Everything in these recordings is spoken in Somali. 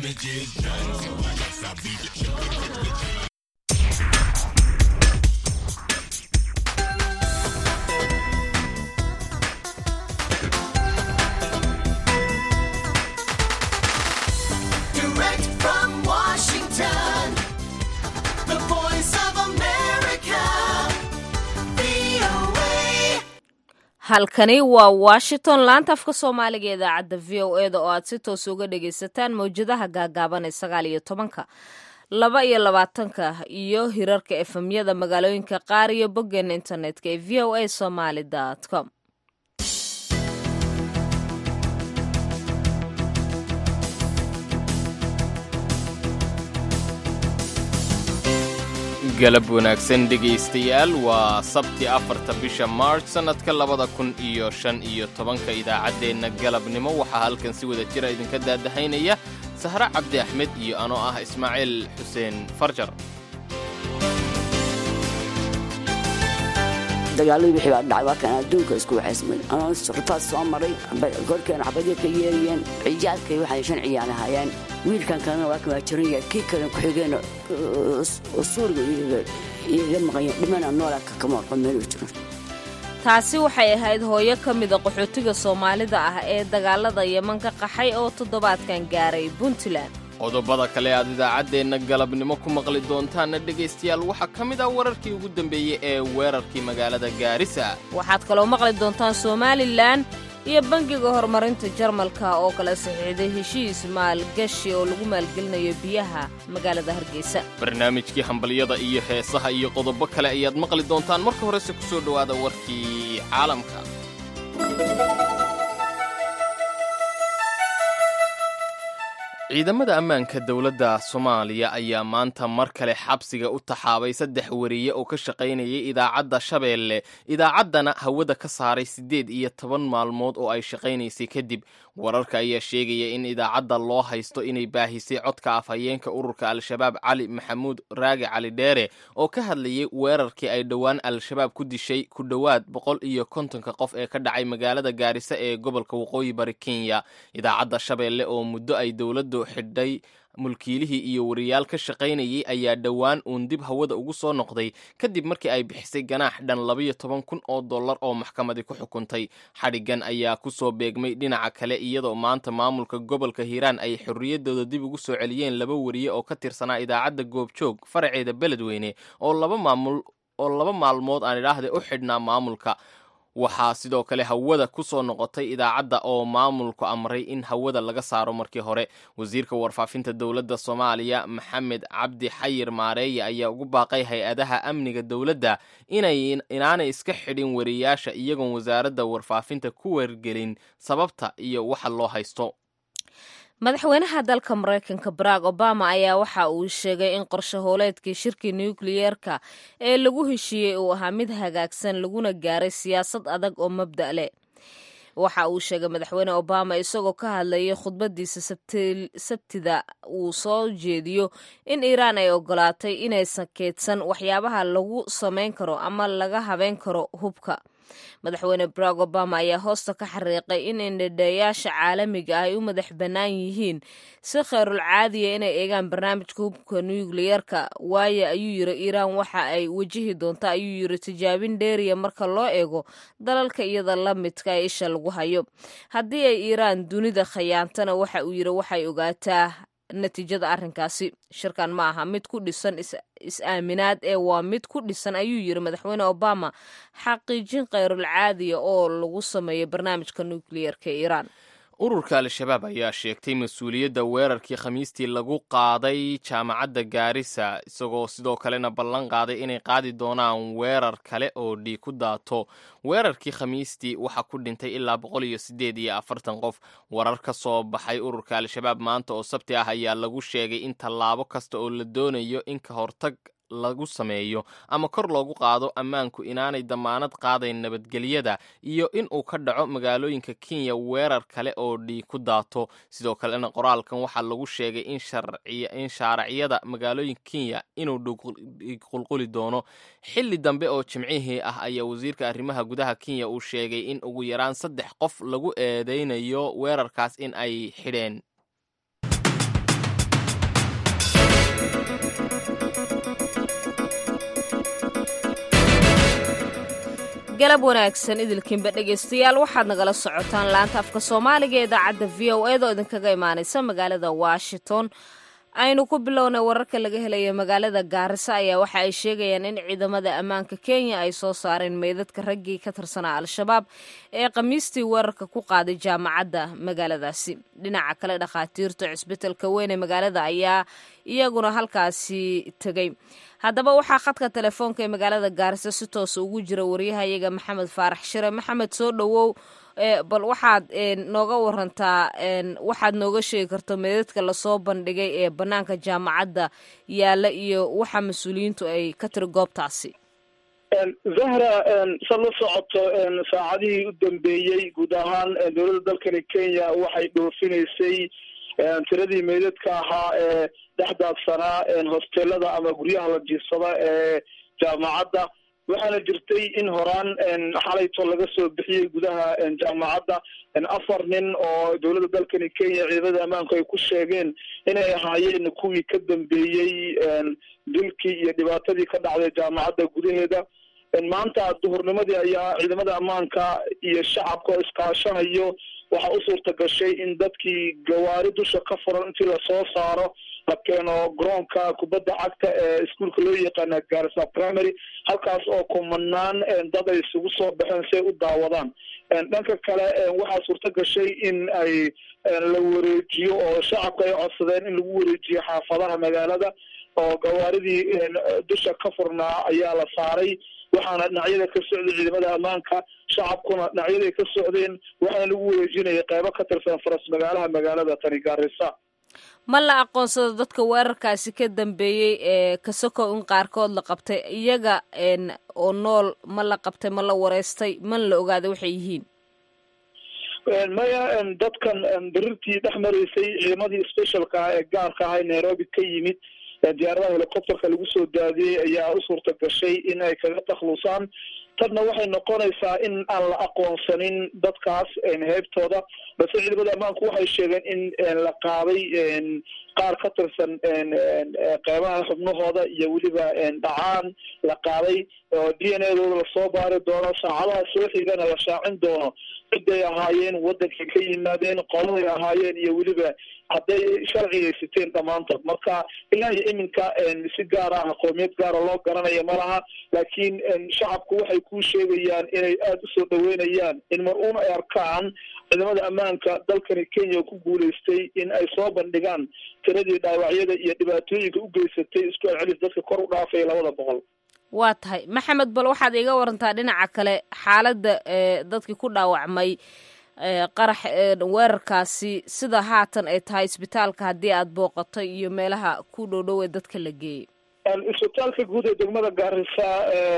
damages done. So I guess I'll be the Direct from Washington, the voice of America, VOA. halkani waa washington laanta afka soomaaliga ee idaacadda v o e da oo aad si toos uga dhagaysataan mawjadaha gaagaaban ee sagaal iyo tobanka laba iyo labaatanka iyo hirarka efemyada magaalooyinka qaar iyo boggeena internetka ee v o a somaly com galab wanaagsan dhegaystayaal waa sabti afarta bisha march sannadka labada kun iyo shan iyo tobanka idaacaddeenna galabnimo waxaa halkan si wada jira idinka daadahaynaya sahre cabdi axmed iyo anoo ah ismaaciil xuseen farjar dagaaladii wixii baa dhacay waa kan adduunka isku waxaysmay anoo rifaad soo maray korkeena xabadyo ka yeerayeen ciyaadkay waxay shan ciyaal ahaayeen wiilkan kalena waa kan waa jiran yahay kii kale ku-xigeenna suuriga iyaga maqanya dhimana noolaa kama warqan meel uu jiro taasi waxay ahayd hooyo ka mida qaxootiga soomaalida ah ee dagaalada yeman ka qaxay oo toddobaadkan gaaray puntland qodobada kale aad idaacaddeenna galabnimo ku maqli doontaanna dhegaystayaal waxaa ka mid ah wararkii ugu dambeeyey ee weerarkii magaalada gaarisa waxaad kaloo maqli doontaan somalilan iyo bangiga horumarinta jarmalka oo kala saxiixday heshiis maalgashi oo lagu maalgelinayo biyaha magaalada hargeysa barnaamijkii hambalyada iyo heesaha iyo qodobo kale ayaad maqli doontaan marka horese ku soo dhowaada warkii caalamka ciidamada ammaanka dowladda soomaaliya ayaa maanta mar kale xabsiga u taxaabay saddex wariye oo ka shaqaynayay idaacadda shabeelle idaacaddana hawada ka saaray siddeed iyo toban maalmood oo ay shaqaynaysay kadib wararka ayaa sheegaya in idaacadda loo haysto inay baahisay codka afhayeenka ururka al-shabaab cali maxamuud raagi cali dheere oo ka hadlayay weerarkii ay dhowaan al-shabaab ku dishay ku dhowaad boqol iyo kontonka qof ee ka dhacay magaalada gaarisa ee gobolka waqooyi bari kenya idaacadda shabeelle oo muddo ay dowladdu xidhay mulkiilihii iyo wariyaal ka shaqaynayay ayaa dhowaan uun dib hawada ugu soo noqday kadib markii ay bixisay ganaax dhan labayo toban kun oo dollar oo maxkamadi ku xukuntay xadhiggan ayaa ku soo beegmay dhinaca kale iyadoo maanta maamulka gobolka hiiraan ay xorriyaddooda dib ugu soo celiyeen laba wariye oo ka tirsanaa idaacadda goobjoog faraceeda beledweyne oo laba maamul oo laba maalmood aan idhaahde u xidhnaa maamulka waxaa sidoo kale hawada ku soo noqotay idaacadda oo maamulku amray in hawada laga saaro markii hore wasiirka warfaafinta dowladda soomaaliya maxamed cabdi xayir maareeye ayaa ugu baaqay hay-adaha amniga dowladda inay inaanay iska xidhin wariyaasha iyagoon wasaaradda warfaafinta ku wargelin sababta iyo waxa loo haysto madaxweynaha dalka maraykanka barack obama ayaa waxa uu sheegay in qorshe hooleedkii shirkii nukliyeerka ee lagu heshiiyey uu ahaa mid hagaagsan laguna gaaray siyaasad adag oo mabda' leh waxa uu sheegay madaxweyne obama isagoo ka hadlayay khudbadiisa sabtida uu soo jeediyo in iiraan ay ogolaatay inaysan keedsan waxyaabaha lagu samayn karo ama laga habeyn karo hubka madaxweyne barack obama ayaa hoosta ka xariiqay in indhadheeyaasha caalamiga ah ay u madax bannaan yihiin si khayrul caadiya inay eegaan barnaamijka hubka nukliyeerka waayo ayuu yiri iiraan waxa ay wajihi doonta ayuu yiri tijaabin dheeriya marka loo eego dalalka iyada la midka ee isha lagu hayo haddii ay iiraan dunida khayaantana waxa uu yiri waxay ogaataa natiijada arrinkaasi shirkan ma aha mid ku dhisan is-aaminaad ee waa mid ku dhisan ayuu yiri madaxweyne obama xaqiijin khayrul caadiya oo lagu sameeyo barnaamijka nukliyeerka ee iiraan ururka al-shabaab ayaa sheegtay mas-uuliyadda weerarkii khamiistii lagu qaaday jaamacadda gaarisa isagoo sidoo kalena ballan qaaday inay qaadi doonaan weerar kale oo dhiig ku daato weerarkii khamiistii waxaa ku dhintay ilaa boqol iyo siddeed iyo afartan qof warar ka soo baxay ururka al-shabaab maanta oo sabti ah ayaa lagu sheegay in tallaabo kasta oo la doonayo in ka hortag lagu sameeyo ama kor loogu qaado ammaanku inaanay damaanad qaadayn nabadgelyada iyo in uu ka dhaco magaalooyinka kenya weerar kale oo dhiig ku daato sidoo kalena qoraalkan waxaa lagu sheegay in shaaracyada magaalooyinka kenya inuu dhiig qulquli doono xilli dambe oo jimcihii ah ayaa wasiirka arrimaha gudaha kenya uu sheegay in ugu yaraan saddex qof lagu eedeynayo weerarkaas in ay xidheen galab wanaagsan idilkiinba dhegaystayaal waxaad nagala socotaan laanta afka soomaaliga ee idaacadda v o eed oo idinkaga imaanaysa magaalada washington aynu ku bilownay wararka laga helaya magaalada gaarisa ayaa waxa ay sheegayaan in ciidamada ammaanka kenya ay soo saareen meydadka raggii ka tirsanaa al-shabaab ee khamiistii weerarka ku qaaday jaamacadda magaaladaasi dhinaca kale dhakhaatiirta cisbitalka weyn ee magaalada ayaa iyaguna halkaasi tegey haddaba waxaa khadka telefoonka ee magaalada gaarisa si toosa ugu jira waryahayaga maxamed faarax shire maxamed soo dhowow bal waxaad nooga warantaa waxaad nooga sheegi karto meedadka lasoo bandhigay ee bannaanka jaamacadda yaalla iyo waxa mas-uuliyiintu ay ka tiri goobtaasi zahra sad la socoto saacadihii u dambeeyey guud ahaan dowladda dalkani kenya waxay dhoofinaysay tiradii meydadka ahaa ee dhexdaadsanaa hosteelada ama guryaha la jiifsada ee jaamacadda waxaana jirtay in horaan xalayto laga soo bixiyey gudaha jaamacadda afar nin oo dowladda dalkani kenya ciidamada ammaanku ay ku sheegeen inay ahaayeen kuwii ka dambeeyey dilkii iyo dhibaatadii ka dhacday jaamacadda gudaheeda maanta duhurnimadii ayaa ciidamada ammaanka iyo shacabka oo iskaashanayo waxaa u suurta gashay in dadkii gawaari dusha ka furan intii lasoo saaro la keeno garoonka kubadda cagta ee iskuolka loo yaqaana garissa primary halkaas oo kumanaan dad ay isugu soo baxeen si ay u daawadaan dhanka kale waxaa suurta gashay in ay la wareejiyo oo shacabka ay codsadeen in lagu wareejiyo xaafadaha magaalada oo gawaaridii dusha ka furnaa ayaa la saaray waxaana dhinacyada ka socday ciidamada ammaanka shacabkuna dhinacyaday ka socdeen waxaana lagu wareejinaya qeybo ka tirsan faras magaalaha magaalada tani gaarisa ma la aqoonsado dadka weerarkaasi ka dambeeyey ee kasokow in qaarkood la qabtay iyaga oo nool ma la qabtay ma la wareystay mana la ogaaday waxay yihiin maya dadkan birirtii dhex maraysay ciidamadii specialka ah ee gaarka ah ee nairobi ka yimid diyaaradaha helicopterka lagu soo daadiyey ayaa u suurta gashay in ay kaga takhlusaan tadna waxay noqonaysaa in aan la aqoonsanin dadkaas heebtooda balse ciidamada ammaanku waxay sheegeen in la qaaday qaar ka tirsan qeybaha xubnahooda iyo weliba dhacaan la qaaday oo d n a dooda lasoo baari doono saacadaha soo xigana la shaacin doono ciday ahaayeen wadankay ka yimaadeen qoladay ahaayeen iyo weliba hadday sharcigaysiteen dhammaantood marka ilaa iyo iminka si gaar ah qoomiyad gaara loo garanaya ma laha laakiin shacabku waxay ku sheegayaan inay aada usoo dhaweynayaan in mar uun ay arkaan ciidamada ammaanka dalkani kenya ku guulaystay in ay soo bandhigaan tiradii dhaawacyada iyo dhibaatooyinka u geysatay isku celcelis dadka kor u dhaafaya labada boqol waa tahay maxamed bal waxaad iiga warantaa dhinaca kale xaaladda dadkii ku dhaawacmay qarax weerarkaasi sida haatan ay tahay isbitaalka haddii aad booqato iyo meelaha ku dhowdhow ee dadka la geeyey isbitaalka guud ee degmada gaarisa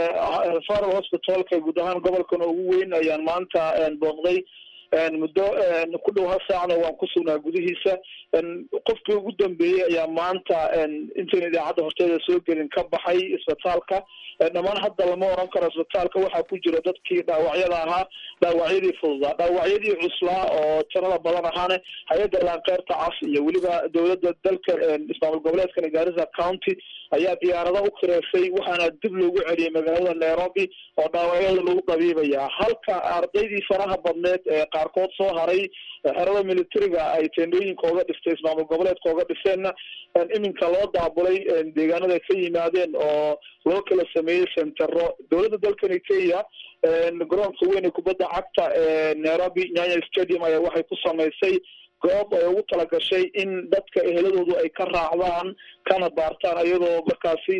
faral hospitalka guud ahaan gobolkan ugu weyn ayaan maanta booqday muddo ku dhow hal saacna waan ku sugnaa gudihiisa qofkii ugu dambeeyey ayaa maanta intayn idaacadda horteeda soo gelin ka baxay isbitaalka dhammaan hadda lama oran karo isbitaalka waxaa ku jira dadkii dhaawacyada ahaa dhaawacyadii fududaa dhaawacyadii cuslaa oo tirada badan ahaane hay-adda laankeyrta cas iyo weliba dowladda dalka ismaamul goboleedkan gaarisa county ayaa diyaarado u kireysay waxaana dib loogu celiyay magaalada nairobi oo dhaawacyada lagu dabiibayaa halka ardaydii faraha badneed ee qaarkood soo haray xerada militariga ay teendooyinka oga dhistay ismaamul goboleedka oga dhisteenna iminka loo daabulay deegaanada ka yimaadeen oo loo kala sameeyey sentero dowladda dalkani kenya garoonka weyn ee kubadda cagta ee nairobi nyanya stadium ayaa waxay ku samaysay goob ay ugu talagashay in dadka eheladoodu ay ka raacdaan kana baartaan iyadoo markaasi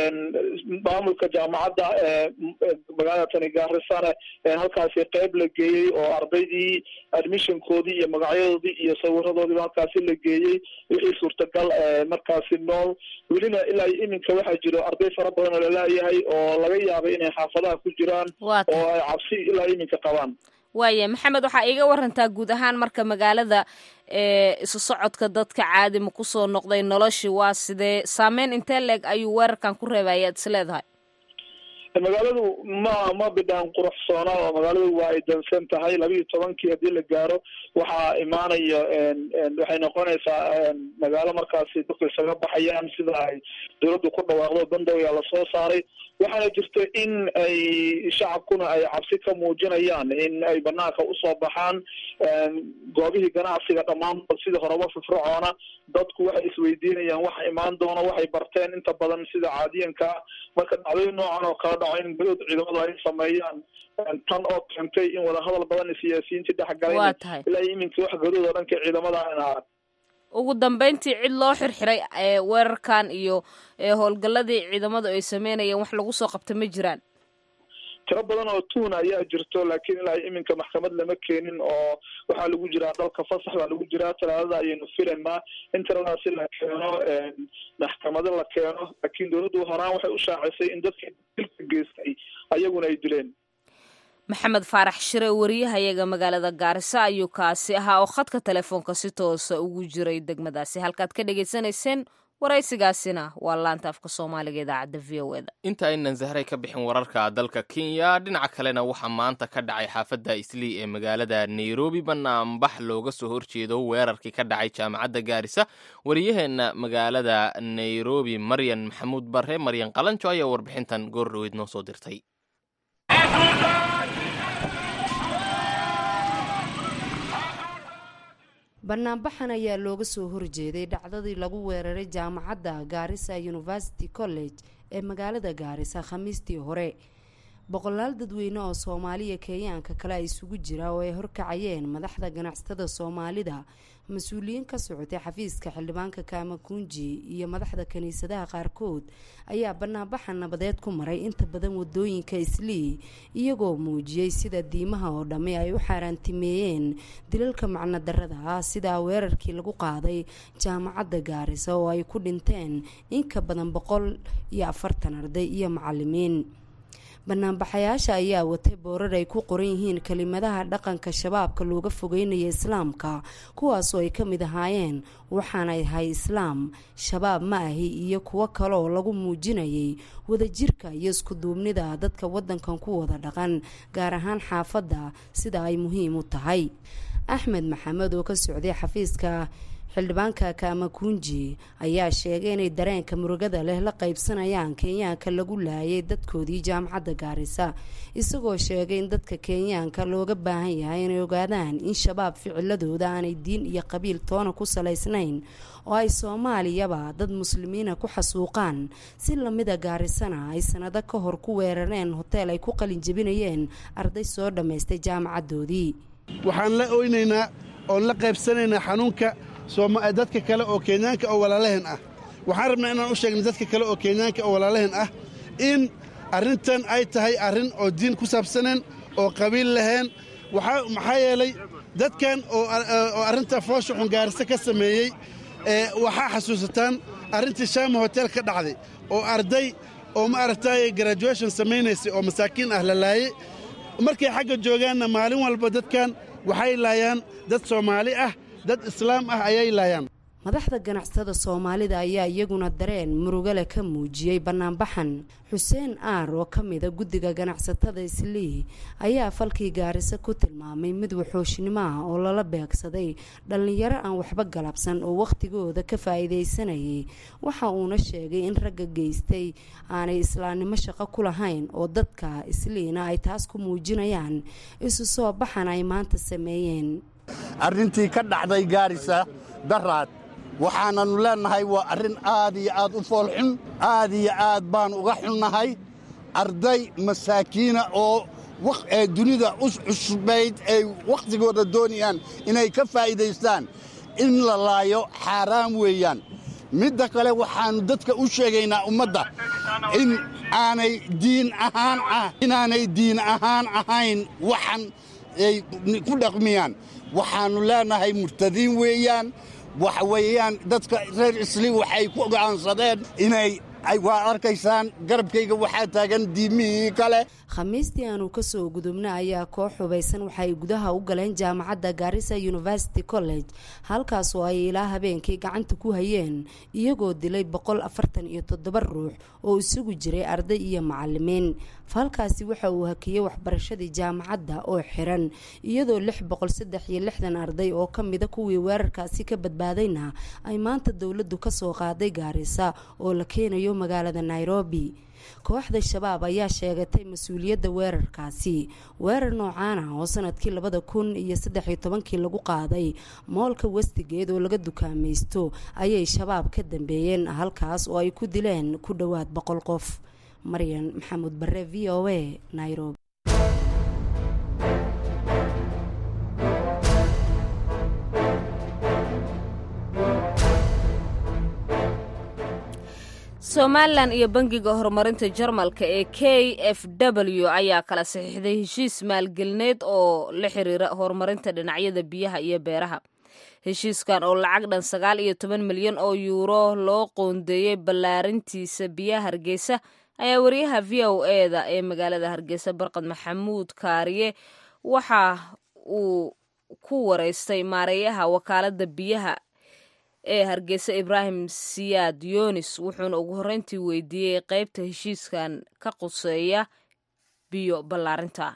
maamulka jaamacadda magaalada tani gaarisana halkaasi qeyb la geeyey oo ardaydii admissionkoodii iyo magacyadoodii iyo sawiradoodiiba halkaasi la geeyey wixii suurtagal markaasi nool welina ilaa iyo iminka waxaa jiro arday fara badan oo laleeyahay oo laga yaabay inay xaafadaha ku jiraan oo ay cabsi ilaa iminka qabaan waaya maxamed waxaa iiga warantaa guud ahaan marka magaalada isu socodka dadka caadi ma kusoo noqday noloshii waa sidee saameyn intee leeg ayuu weerarkan ku reebay ayaad is leedahay magaaladu ma ma bidhaan quruxsoona oo magaaladu waa ay dansan tahay laba iyo tobankii haddii la gaaro waxaa imaanaya waxay noqonaysaa magaalo markaasi dadku isaga baxayaan sida ay dawladdu ku dhawaaqdo bandow yaa lasoo saaray waxaana jirta in ay shacabkuna ay cabsi ka muujinayaan in ay banaanka usoo baxaan goobihii ganacsiga dhammaantood sidii horeba firfircoona dadku waxay isweydiinayaan waxa imaan doono waxay barteen inta badan sida caadiyanka ah marka dhacdooyin noocan oo kala dhaco in gadood ciidamadu ay sameeyaan tan oo keentay in wadahadal badan siyaasiyiintii waa dhexgaleen tahay ilaa iyo iminka wax gadood oo dhanka ciidamada aan arag ugu dambeyntii cid loo xirxiray ee weerarkan iyo ee howlgalladii ciidamadu ay sameynayeen wax lagu soo qabta ma jiraan tiro badan oo tuuna ayaa jirto laakiin ilaa iminka maxkamad lama keenin oo waxaa lagu jiraa dalka fasax baa lagu jiraa talaadada ayaynu filaynaa in tiradaasi la keeno maxkamado la keeno laakiin dawladdu horaan waxay u shaacisay in dadkii dilka geystay ayaguna ay dileen maxamed faarax shire wariyahayaga magaalada gaarisa ayuu kaasi ahaa oo khadka telefoonka si toosa ugu jiray degmadaasi halkaad ka dhagaysanayseen waraysigaasina waa laanta afka soomaaliga idaacadda v o eda inta aynan zahray ka bixin wararka dalka kenya dhinaca kalena waxaa maanta ka dhacay xaafadda islii ee magaalada nairobi banaanbax looga soo horjeedo weerarkii ka dhacay jaamacadda gaarisa wariyaheenna magaalada nairobi maryan maxamuud barre maryan qalanjo ayaa warbixintan goor dhaweyd noo soo dirtay banaanbaxan ayaa looga soo horjeeday dhacdadii lagu weeraray jaamacadda gaarisa university college ee magaalada gaarisa khamiistii hore boqolaal dadweyne oo soomaaliya kenyaanka kale ay isugu jira oo ay horkacayeen madaxda ganacsatada soomaalida mas-uuliyiin ka socotay xafiiska xildhibaanka kaamakunji iyo madaxda kiniisadaha qaarkood ayaa banaanbaxa nabadeed ku maray inta badan wadooyinka islii iyagoo muujiyey sida diimaha oo dhammi ay u xaaraantimeeyeen dilalka macno darada ah sidaa weerarkii lagu qaaday jaamacadda gaarisa oo ay ku dhinteen in ka badan boqol iyo afartan arday iyo macalimiin banaanbaxayaasha ayaa watay boorar ay ku qoran yihiin kelimadaha dhaqanka shabaabka looga fogeynaya islaamka kuwaasoo ay ka mid ahaayeen waxaanay ahay islaam shabaab ma ahi iyo kuwo kale oo lagu muujinayay wadajirka iyo iskuduubnida dadka wadankan ku wada dhaqan gaar ahaan xaafadda sida ay muhiim u tahay axmed maxamed oo ka socday xafiiska xildhibaanka kaamakunji ayaa sheegay inay dareenka murugada leh la qaybsanayaan kenyaanka lagu laayay dadkoodii jaamacadda gaarisa isagoo sheegay in dadka kenyaanka looga baahan yahay inay ogaadaan in shabaab ficiladooda aanay diin iyo qabiil toona ku salaysnayn oo ay soomaaliyaba dad muslimiina ku xasuuqaan si lamida gaarisana ay sanado ka hor ku weerareen hoteel ay ku qalin jebinayeen arday soo dhammaystay jaamacadoodii waxaan la oynaynaa oon la qaybsanaynaa xanuunka dadka kale oo kenyaanka oo walaalaheen ah waxaan rabnaa inaan u sheegna dadka kale oo kenyaanka oo walaalaheen ah in arrintan ay tahay arrin oo diin ku saabsaneen oo qabiil lahayn maxaa yeelay dadkan oo arrinta foosha xungaarisa ka sameeyey waxaa xasuusataan arrintii shaama hotel ka dhacday oo arday oo ma aragtaaye graduation samaynaysay oo masaakiin ah la laayey markay xagga joogaanna maalin walba dadkan waxay laayaan dad soomaali ah dad islaam ah ayay laayaan madaxda ganacsatada soomaalida ayaa iyaguna dareen murugale ka muujiyey banaanbaxan xuseen aar oo ka mida guddiga ganacsatada islii ayaa falkii gaarisa ku tilmaamay mid waxooshnimo ah oo lala beegsaday dhallinyaro aan waxba galabsan oo wakhtigooda ka faa'iidaysanayay waxa uuna sheegay in ragga geystay aanay islaamnimo shaqo ku lahayn oo dadka isliina ay taas ku muujinayaan isu soo baxan ay maanta sameeyeen arrintii ka dhacday gaarisa daraad waxaananu leennahay waa arrin aad iyo aad u foolxun aad iyo aad baan uga xunnahay arday masaakiina oo dunida u cusbayd ay wakhtigooda doonayaan inay ka faa'iidaystaan in la laayo xaaraan weeyaan midda kale waxaannu dadka u sheegaynaa ummadda in aanay diin ahaan ah inaanay diin ahaan ahayn waxan ay ku dhaqmiyaan waxaannu leennahay murtadiin weeyaan waxa weeyaan dadka reer isli waxay ku go'aansadeen inay waa arkaysaan garabkayga waxaa taagan diimihii kale khamiistii aanu kasoo gudubna ayaa koox hubaysan waxaay gudaha u galeen jaamacadda gaarisa university college halkaas oo ay ilaa habeenkii gacanta ku hayeen iyagoo dilay boqol afartan iyo toddoba ruux oo isugu jiray arday iyo macalimiin falkaasi waxa uu hakiyey waxbarashadii jaamacadda oo xiran iyadoo lix boqol saddex iyo lixdan arday oo kamida kuwii weerarkaasi ka badbaadayna ay maanta dowladdu kasoo qaaday gaarisa oo la keenayo magaalada nairobi kooxda shabaab ayaa sheegatay mas-uuliyadda weerarkaasi weerar noocaana oo sanadkii labada kun iyo saddex iyo tobankii lagu qaaday moolka westigeed oo laga dukaamaysto ayay shabaab ka dambeeyeen halkaas oo ay ku dileen ku dhowaad boqol qof maryan maxamuud bare v o a nairobi somalilan iyo bangiga horumarinta jarmalka ee k f w ayaa kala saxiixday heshiis maalgelineed oo la xiriira horumarinta dhinacyada biyaha iyo beeraha heshiiskan oo lacag dhan sagaal iyo toban milyan oo yuuro loo qoondeeyey ballaarintiisa biyaha hargeysa ayaa wariyaha v o eda ee magaalada hargeysa barqad maxamuud kaariye waxa uu ku wareystay maareeyaha wakaalada biyaha ee hargeysa ibraahim siyaad yunis wuxuuna ugu horreyntii weydiiyey qeybta heshiiskan ka quseeya biyo ballaarinta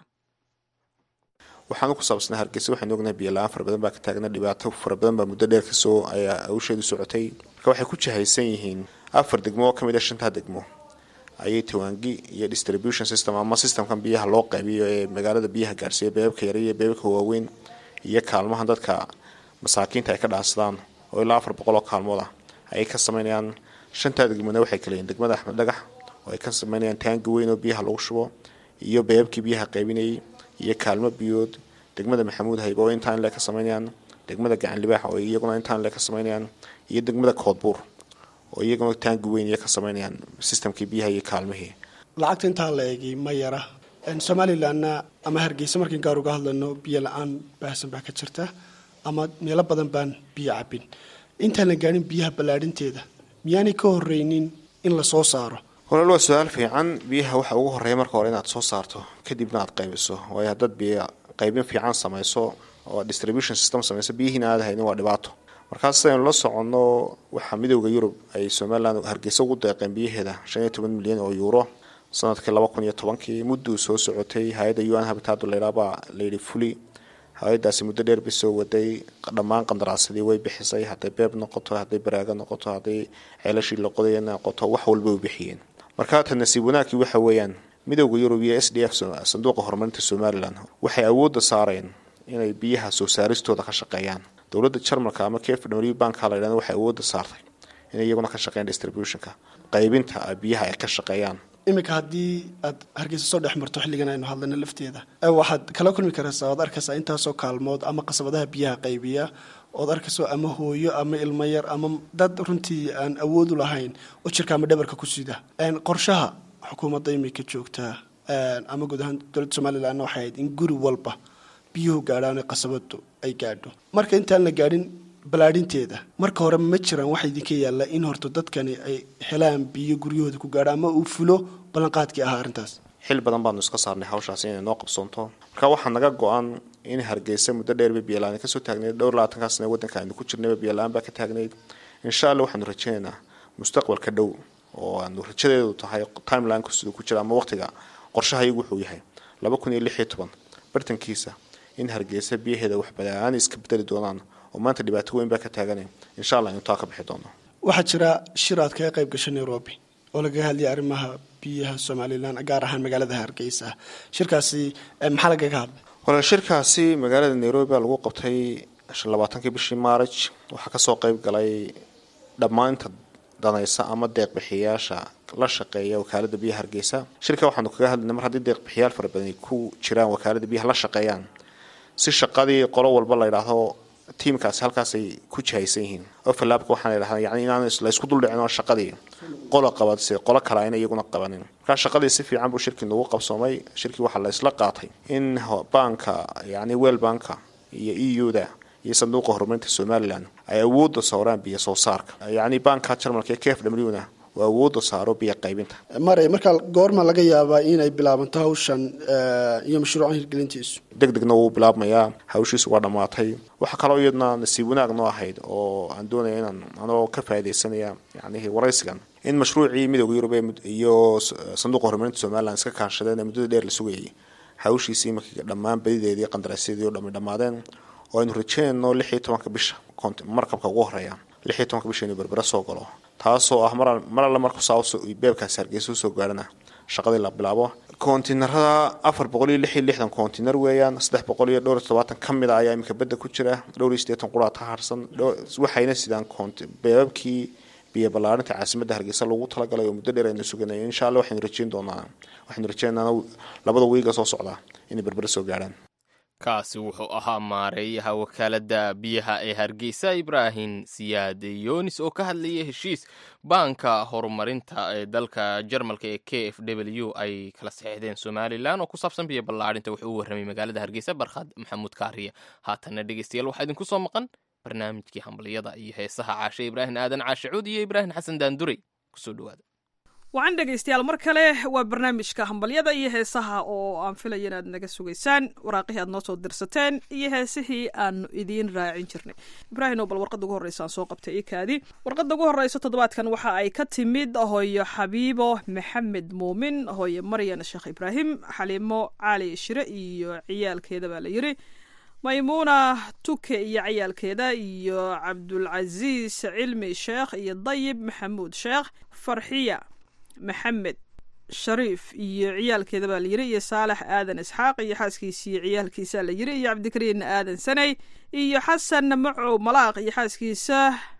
waxaan ku saabsanaa hargeysa waxaynu ognahay biyo la-aan fara badan baa ka taagna dhibaato fara badan baa muddo dheer kasoo ayaa hawsheedu socotay marka waxay ku jahaysan yihiin afar degmo oo kamid a shantaa degmo ayay tawaangi iyo distribution system ama systemkan biyaha loo qaybiyo ee magaalada biyaha gaarsiiya beebabka yar iyo beebabka waaweyn iyo kaalmahan dadka masaakiinta ay ka dhaansadaan oo ilaa afar boqol oo kaalmood ah ayay ka sameynayaan shantaa degmona waxay kaleyihin degmada axmed dhagax oo ay ka sameynayaan taangi weyn oo biyaha lagu shubo iyo beebabkii biyaha qaybinayay iyo kaalmo biyood degmada maxamuud hayb oo intaan le ka sameynayaan degmada gacan libaax oo iyaguna intaan le ka sameynayaan iyo degmada koodbuur oo iyaguna taangi weyn iyo ka sameynayaan systemkii biyaha iyo kaalmihii lacagta intaa la eegay ma yara somalilanna ama hargeysa markiin gaar uga hadlayno biyo la-aan baahsan baa ka jirta ama meelo badan baan biyo cabin intaan la gaadhin biyaha ballaadhinteeda miyaanay ka horreynin in la soo saaro walaal waa su-aal fiican biyaha waxa ugu horreeya marka hore inaad soo saarto kadibna aad qaybiso waayo haddaad biyo qaybin fiican samayso oo distribution system samayso biyihiina aad haynin waa dhibaato markaas sidaynu la soconno waxaa midooda yurub ay somalilan hargeysa ugu deeqeen biyaheeda shan iyo toban milyan oo yuuro sanadkii laba kun iyo tobankii mudduu soo socotay hay-adda u n habitaadu laydhaabaa layidhi fuli hay-adaasi muddo dheer bay soo waday dhammaan qandaraasadii way bixisay hadday beeb noqoto hadday baraago noqoto hadday ceelashii laqodaya noqoto wax walba way bixiyeen marka ta nasiib wanaagkii waxa weeyaan midooda yurub iyo s d f sanduuqa horumarinta somalilan waxay awoodda saareen inay biyaha soo saaristooda ka shaqeeyaan dowladda jarmalka ama k f w banka la ydhahda waxay awoodda saartay inay iyaguna ka shaqeeyaan distributionka qaybinta biyaha ay ka shaqeeyaan iminka haddii aad hargeysa soo dhex marto xilligan aynu hadlayno lafteeda waxaad kala kulmi karaysaa oad arkaysaa intaasoo kaalmood ama qasabadaha biyaha qaybiya ood arkayso ama hooyo ama ilmo yar ama dad runtii aan awood u lahayn oo jirka ama dhabarka ku sida qorshaha xukuumadda imika joogtaa ama guud ahaan dowladda somalilanna waxay ahayd in guri walba biyuhu gaadhaan qasabadu ay gaadho marka intaan la gaadhin balaadhinteeda marka hore ma jiraan waxa idinka yaalla in horto dadkani ay helaan biyo guryahooda ku gaadho ama uu fulo ballanqaadkii ahaa arrintaas xil badan baanu iska saarnay hawshaasi inay noo qabsoonto marka waxaa naga go-an in hargeysa muddo dheerba biyola-aan kasoo taagnayd dhowr labaatankaa sana waddanka aynu ku jirnayba biyola-aan baa ka taagnayd insha allah waxaanu rajaynaynaa mustaqbalka dhow oo aanu rajadeedu tahay timelineka siduu ku jira ama waqtiga qorshahayagu wuxuu yahay laba kun iyo lix iyo toban bartankiisa in hargeysa biyaheeda wax bala-aan iska bedeli doonaan oo maanta dhibaato weyn baa ka taaganay insha allah inu taa ka bixi doono waxaa jira shir aad kaga qayb gashay nairobi oo lagaga hadlayay arrimaha biyaha somalilan gaar ahaan magaalada hargeysa shirkaasi maxaa lagaga hadlay walaal shirkaasi magaalada nairobi baa lagu qabtay labaatankii bishii maaraj waxaa kasoo qayb galay dhammaanta danaysa ama deeqbixiyayaasha la shaqeeya wakaalada biyaha hargeysa shirka waxaanu kaga hadlayna mar haddii deeqbixiyaal fara badan ay ku jiraan wakaalada biyaha la shaqeeyaan si shaqadii qolo walba la yidhaahdo tiimkaasi halkaasay ku jihaysan yihiin overlapka waxaana yidhahdaa yani inaan laysku duldhicin oo shaqadii qola qabadse qolo kale ayna iyaguna qabanin markaa shaqadii si fiican buu shirkii nagu qabsoomay shirkii waxaa la isla qaatay in baanka yani weel banka iyo e u da iyo sanduuqa horumarinta somalilan ay awoodda sawraan biyo soo saarka yacni banka jarmalka ee k f w na uu awoodda saaro biyo qaybinta maray markaa goorma laga yaabaa inay bilaabanto hawshan eh, iyo mashruucan hirgelintiisu deg degna wuu bilaabmayaa hawshiisu waa dhammaatay waxaa kaloo iyadna nasiib wanaag noo ahayd oo aan doonaya inaan anoo ka faaidaysanaya yacnihii waraysigan in mashruucii midooda yurub ee mud- iyo s- sanduuqa horumarinta somalilan iska kaashadeen ee muddada dheer la sugayay hawshiisii markii dhammaan badideedii qandaraasyadii oo dhammi dhammaadeen oo aynu rajeynayno lix iyo tobanka bisha kont- markabka ugu horeeya lix iyo tobanka bisha inuu berbera soo galo taasoo ah mar al- mar alle marku saa usoo- beebkaasi hargeysa usoo gaarana shaqadii la bilaabo kontiinarada afar boqol iyo lix iyo lixdan kontiinar weeyaan saddex boqol iyo dhowr iyo todobaatan ka mid a ayaa iminka badda ku jira dhowr iyo siddeetan quraad ka harsan dhow- waxayna sidaan konti beebabkii biyo ballaarinta caasimadda hargeysa lagu talagalay oo muddo dheer aynu suganay insha allah waxaynu rajeyn doonaa waxaynu rajeynaana labada wiiga soo socda inay berbera soo gaarhaan kaasi wuxuu ahaa maareeyaha wakaaladda biyaha ee hargeysa ibraahim siyaad yoonis oo ka hadlayay heshiis baanka horumarinta ee dalka jarmalka ee k f w ay kala saxeexdeen somalilan oo ku saabsan biyo ballaadhinta wuxuu u warramay magaalada hargeysa barkhad maxamuud kaariya haatanna dhegeystayaal waxaa idinku soo maqan barnaamijkii hambaliyada iyo heesaha caashe ibraahim aadan caashe cuud iyo ibraahim xasan daanduray kusoo dhawaada wacan dhegaystayaal mar kale waa barnaamijka hambalyada iyo heesaha oo aan filaya inaad naga sugaysaan waraaqihii aad noo soo dirsateen iyo heesihii aanu idiin raacin jirnay ibraahim oo bal warqadda ugu horreysa aan soo qabtay ikaadi warqadda ugu horreysa toddobaadkan waxa ay ka timid hooyo xabiibo maxamed muumin hooyo maryan sheekh ibraahim xaliimo cali shire iyo ciyaalkeeda baa la yiri maymuuna tuke iyo ciyaalkeeda iyo cabdulcasiis cilmi sheekh iyo dayib maxamuud sheekh farxiya maxamed shariif iyo ciyaalkeeda baa la yiri iyo saalax aadan isxaaq iyo xaaskiisa iyo ciyaalkiisa la yiri iyo cabdikariin aadan sanay iyo xasan macow malaaq iyo xaaskiisa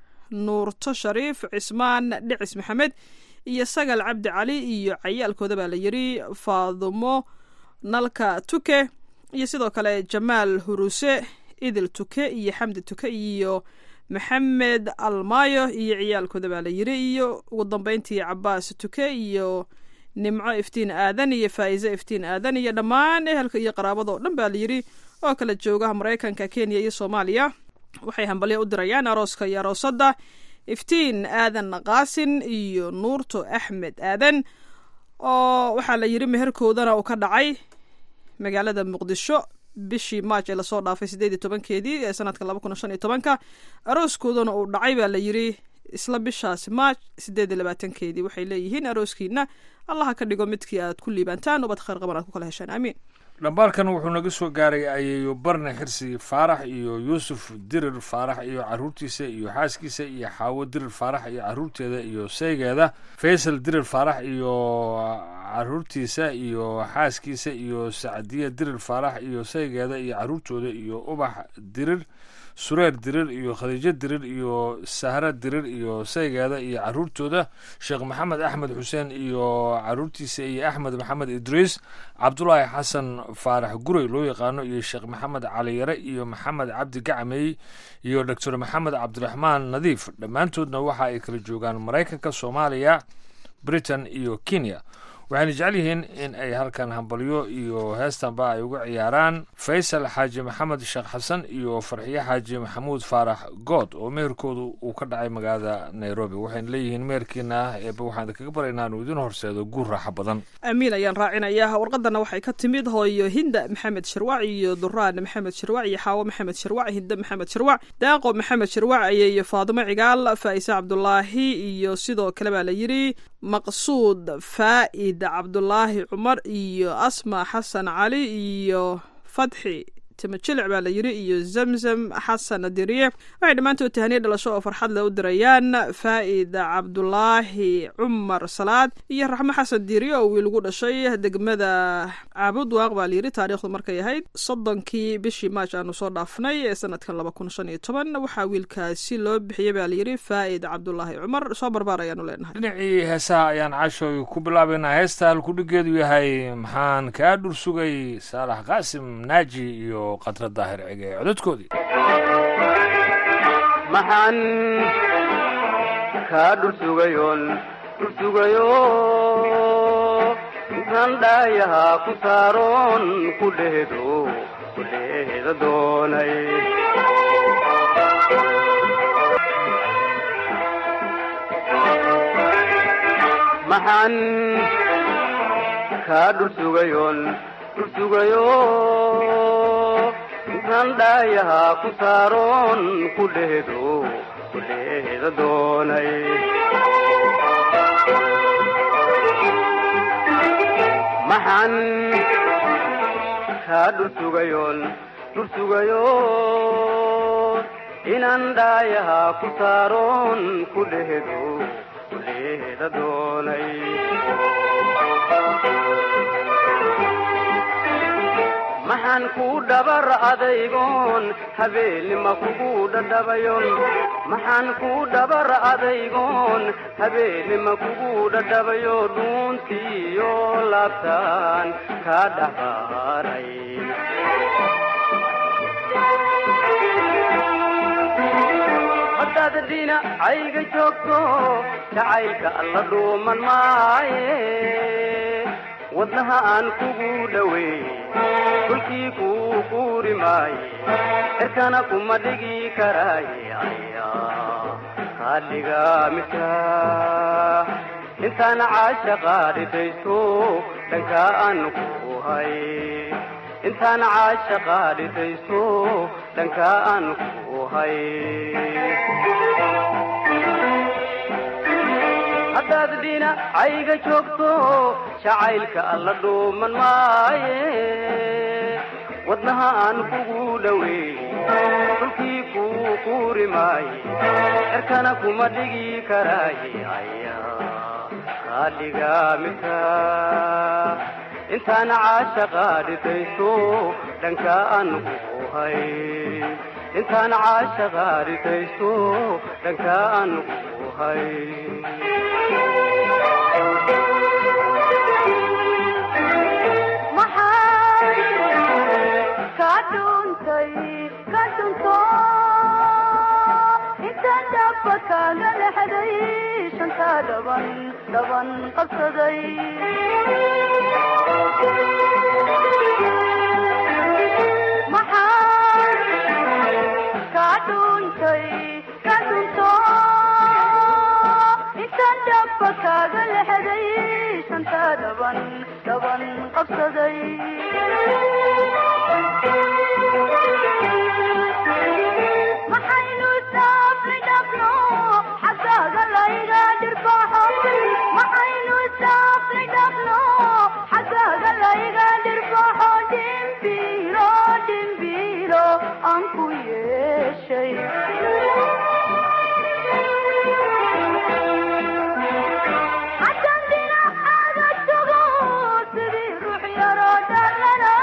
nuurto shariif cismaan dhicis maxamed iyo sagal cabdi cali iyo cayaalkooda baa la yiri faadumo nalka tuke iyo sidoo kale jamaal huruse idil tuke iyo xamdi tuke iyo maxamed almaayo iyo ciyaalkooda baa la yiri iyo ugu dambeyntii cabaas tuke iyo nimco iftiin aadan iyo faa'iise iftiin aadan iyo dhammaan ehelka iyo qaraabada oo dhan baa la yiri oo kala joogaha maraykanka kenya iyo soomaaliya waxay hambalyo u dirayaan arooska iyo aroosadda iftiin aadan qaasin iyo nuurto axmed aadan oo waxaa la yiri meherkoodana uu ka dhacay magaalada muqdisho bishii maaj ee lasoo dhaafay sideed iyo tobankeedii ee sanadka laba kun shan iyo tobanka arooskoodana uu dhacay baa la yiri isla bishaasi maaj sideed iyo labaatankeedii waxay leeyihiin arooskiina allaha ka dhigo midkii aad ku liibantaan ubad khayr qaban aad ku kala heshaan aamiin dhambaalkan wuxuu naga soo gaaray ayeeyo barne xirsi faarax iyo yuusuf dirir faarax iyo caruurtiisa iyo xaaskiisa iyo xaawo dirir faarax iyo caruurteeda iyo saygeeda faysal dirir faarax iyo caruurtiisa iyo xaaskiisa iyo sacdiya dirir faarax iyo saygeeda iyo caruurtooda iyo ubax dirir sureer dirir iyo khadiijo dirir iyo sahra dirir iyo saygeeda iyo caruurtooda sheekh maxamed axmed xuseen iyo caruurtiisa iyo axmed maxamed idriis cabdulaahi xasan faarax gurey loo yaqaano iyo sheekh maxamed cali yare iyo maxamed cabdi gacmey iyo doctor maxamed cabdiraxmaan nadiif dhammaantoodna waxa ay kala joogaan maraykanka soomaaliya britain iyo kenya waxayna jecel yihiin in ay halkan hambalyo iyo heestanba ay uga ciyaaraan faysal xaaji maxamed sheekh xasan iyo farxiye xaaji maxamuud faarax good oo meherkoodu uu ka dhacay magaalada nairobi waxayna leeyihiin meherkiina ah eeba waxaan kaga baraynaa inuu idin horseedo guur raaxo badan amiin ayaan raacinayaa warqadana waxay ka timid hooyo hinda maxamed shirwac iyo duraan maxamed shirwac iyo xaawo maxamed shirwac hinda maxamed shirwac daaqo maxamed shirwac iyo faadimo cigaal faa'ise cabdulaahi iyo sidoo kale baa la yiri maqsuud faa'id cabdulaahi cumar iyo asma xasan cali iyo fatxi timajilic baa la yiri iyo zamzam xasan diriye waxay dhammaantood tahaniya dhalasho oo farxad leh u dirayaan faa'id cabdulaahi cumar salaad iyo raxmo xasan diriye oo wiil ugu dhashay degmada caabud waaq baa la yiri taariikhdu markay ahayd soddonkii bishii maaj aanu soo dhaafnay ee sanadkan laba kun shan iyo toban waxaa wiilkaasi loo bixiyey baa la yiri faa'id cabdulaahi cumar soo barbaar ayaanu leenahay dhinacii heesaha ayaan caashooy ku bilaabaynaa heesta halkudhigeedu yahay maxaan kaa dhur sugay saalax qaasim naaji iyo qadra daahir cige ee cododkoodii maxaan kaa dhursugayoon dhursugayo intaan dhaayahaa ku saaroon ku dheedo ku dheeda doonay maxaan kaa dhursugayoon dhursugayo intaan dhaayahaa ku saaroon ku dheedo ku dheeda doonay maxaan kaa dhursugayoon dhursugayo inaan dhaayahaa ku saaroon ku dheedo ku dheeda doonay maxaan kuu dhabar adaygoon habeenima kugu dhadhabayon maxaan kuu dhabar adaygoon habeenima kugu dhadhabayo dhuuntiiyo laabtaan kaa dhaxbaaray haddaad dhinacayga joogto jacaylka alla dhuuman maaye wadnaha aan kugu dhoweey dhulkii kuu quuri maaye cirkana kuma dhigi karaaye ayaa kaa dhiga midka intaan caashaqa dhidaysto dhankaa aan ku hay intaan caashaqa dhidaysto dhankaa aan ku hay haddaad dhinacayga joogto jacaylka alla dhuuman maaye wadnaha aan kugu dhoweey dhulkii kuu quuri maaye cirkana kuma dhigi karaaye ayaa kaa dhiga midka intaan caashaqa dhidaysto dhankaa aan ku hay intaan caashaqa dhidaysto dhankaa aan ku hay dhaban qabsaday maxaan kaa dhuuntay ka dhunto intaan dhaba kaaga lexday shanta dhaban dhaban qabsaday maxaynu saafri dhabno xaggaaga layga dhirbaxo maxaynu saafri dhabno xaggaaga layga dhirbaxo dhimbiro dhimbiro aan ku yeeshay haddaan dhinacaaga tago sidii ruux yaroo dhalana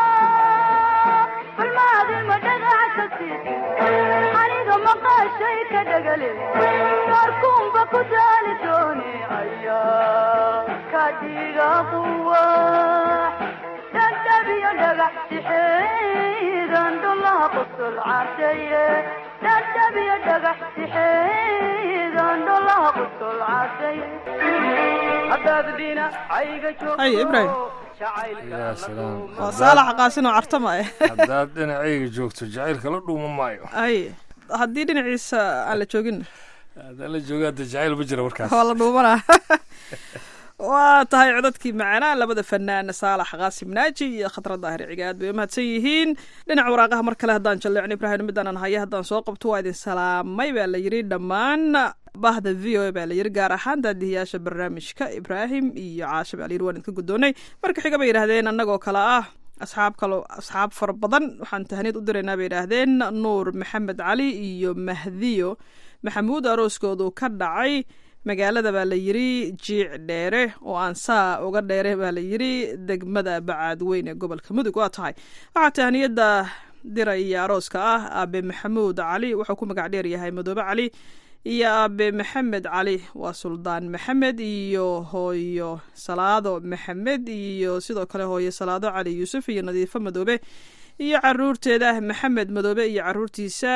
balmaadima dhagax ka sii aniga maqaashay ka dhagale saarkuunba ku daali doone ayaa ka dhiga quwax dhadhabiyo dhagax sixeedan dhulaha qosol cadeeye dhadhabiyo dhagax sixeedan dhulaha qosol cadeeye haddaad dhinacayga haye ibrahim yaa salaam waa saalax qaasinoo cartama eh haddaad dhinacayga joogto jacaylka la dhuuma maayo haye haddii dhinaciisa aan la joogin haddaan la jooga hadda jacayl ma jira warkaas waa la dhuumanaa waa tahay codadkii macanaa labada fanaan saalax qaasim naaji iyo khadra daahir ciga aad bay umahadsan yihiin dhinaca waraaqaha mar kale haddaan jalleecno ibrahim midaanan haya haddaan soo qabto waa idin salaamay baa la yidhi dhammaan bahda v o a baa la yidhi gaar ahaan daadihiyaasha barnaamijka ibraahim iyo caasha baa la yidhi waan idinka guddoonay marka xiga bay yidhahdeen annagoo kale ah asxaab kalo asxaab fara badan waxaan tahaniyad u diraynaa bay yidhaahdeen nuur maxamed cali iyo mahdiyo maxamuud arooskoodu ka dhacay magaalada baa la yidhi jiic dheere oo aan saa uga dheere baa la yidhi degmada bacaadweyn ee gobolka mudug waa tahay waxaa tahaniyadda diraya arooska ah aabe maxamuud cali wuxuu ku magac dheer yahay madoobe cali iyo aabe maxamed cali waa suldaan maxamed iyo hooyo salaado maxamed iyo sidoo kale hooyo salaado cali yuusuf iyo nadiifo madoobe iyo caruurteeda maxamed madoobe iyo caruurtiisa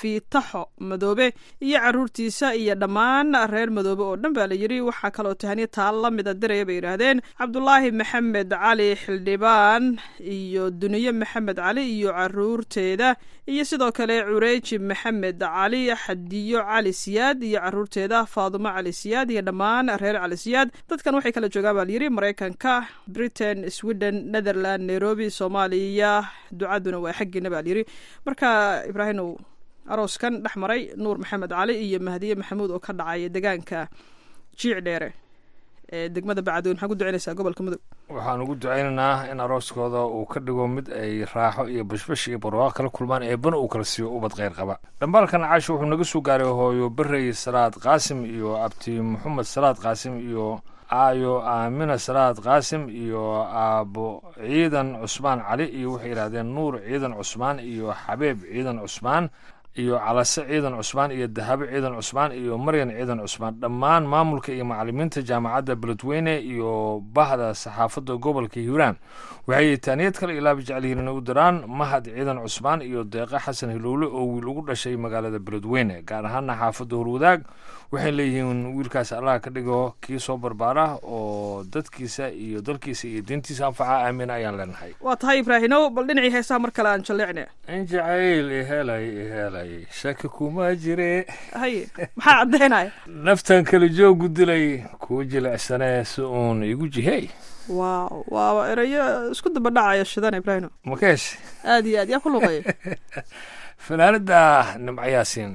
fiitaxo madoobe iyo caruurtiisa iyo dhammaan reer madoobe oo dhan baa la yidhi waxaa kaloo tahaniya taa la mida diraya bay yidhaahdeen cabdulaahi maxamed cali xildhibaan iyo duniye maxamed cali iyo caruurteeda iyo sidoo kale cureeji maxamed cali xadiyo cali siyaad iyo caruurteeda faadumo cali siyaad iyo dhammaan reer cali siyaad dadkan waxay kala joogaan baa layidhi maraykanka britain sweden netherland nairobi soomaaliya ducaduna waa xaggiina baa layidhi marka ibraahimow arooskan dhex maray nuur maxamed cali iyo mahdiye maxamuud oo ka dhacaya degaanka jiic dheere ee degmada bacdoon maxaa ku ducinaysaa gobolka mudug waxaan ugu ducaynaynaa in arooskooda uu ka dhigo mid ay raaxo iyo bashbash iyo barwaaqo kala kulmaan eebbana uu kala siiyo ubad kheyr qaba dhambaalkan caasho wuxuu naga soo gaaray hooyo berey salaad qaasim iyo abti maxamed salaad qaasim iyo aayo aamina salaad qaasim iyo aabo ciidan cusmaan cali iyo waxay yidhahdeen nuur ciidan cusmaan iyo xabeeb ciidan cusmaan iyo calase ciidan cusmaan iyo dahabo ciidan cusmaan iyo maryan ciidan cusmaan dhammaan maamulka iyo macalimiinta jaamacadda beledweyne iyo bahda saxaafadda gobolka hiiraan waxay taaniyad kale ilaaba jecel yihiin inay u diraan mahad ciidan cusmaan iyo deeqe xasan hilowle oo wiil ugu dhashay magaalada beledweyne gaar ahaana xaafadda horwadaag waxay leeyihiin wiilkaas allah ka dhigo kii soo barbaara oo dadkiisa iyo dalkiisa iyo diintiisa anfaca aamin ayaan leenahay waa tahay ibraahimow bal dhinacii heesaha mar kale aan jalleecne in jacayl ihelay ihelay shaki kuma jire haye maxaa caddaynaya naftan kala joogu dilay kuu jilicsanee si uun igu jihey waaw waaba erayo isku daba dhacaya shidan ibraahimo makeesh aad iyo aad yaa ku luqeeya fanaanada nimco yaasiin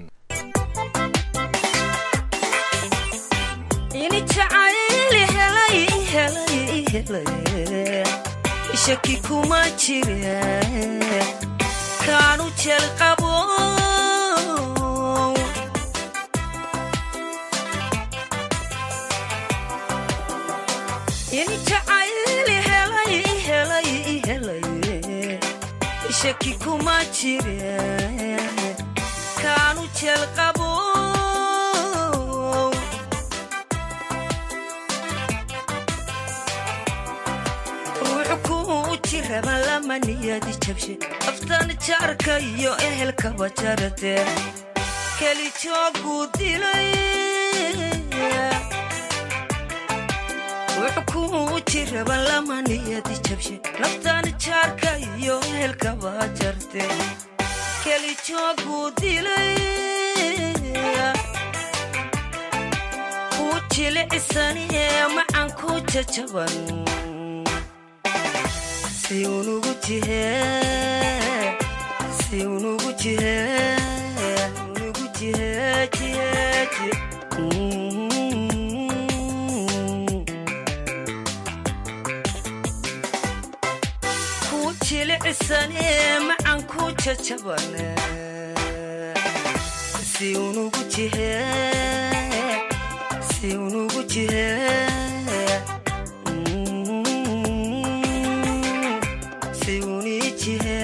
ini jacayl helay helay helay shaki kuma jire kaanu jeel qabo ini jacayl helay helay helay shaki kuma jire kaanu jeel qabo ruux kuu jiraba lama niyadi jabshe aftan jaarka iyo ehelkaba jarate keli jooguu dilay ruux kuu jiraba lama niyadi jabshe naftan jaarka iyo ehelkaba jarte keli jooguu dilay kuu jilicisaniye macan ku jajaban si unugu jihe si unugu jihe unugu jihe jihe jihe ku jilicisane macan ku jajabane si unugu jihe si unugu jihe si unijihe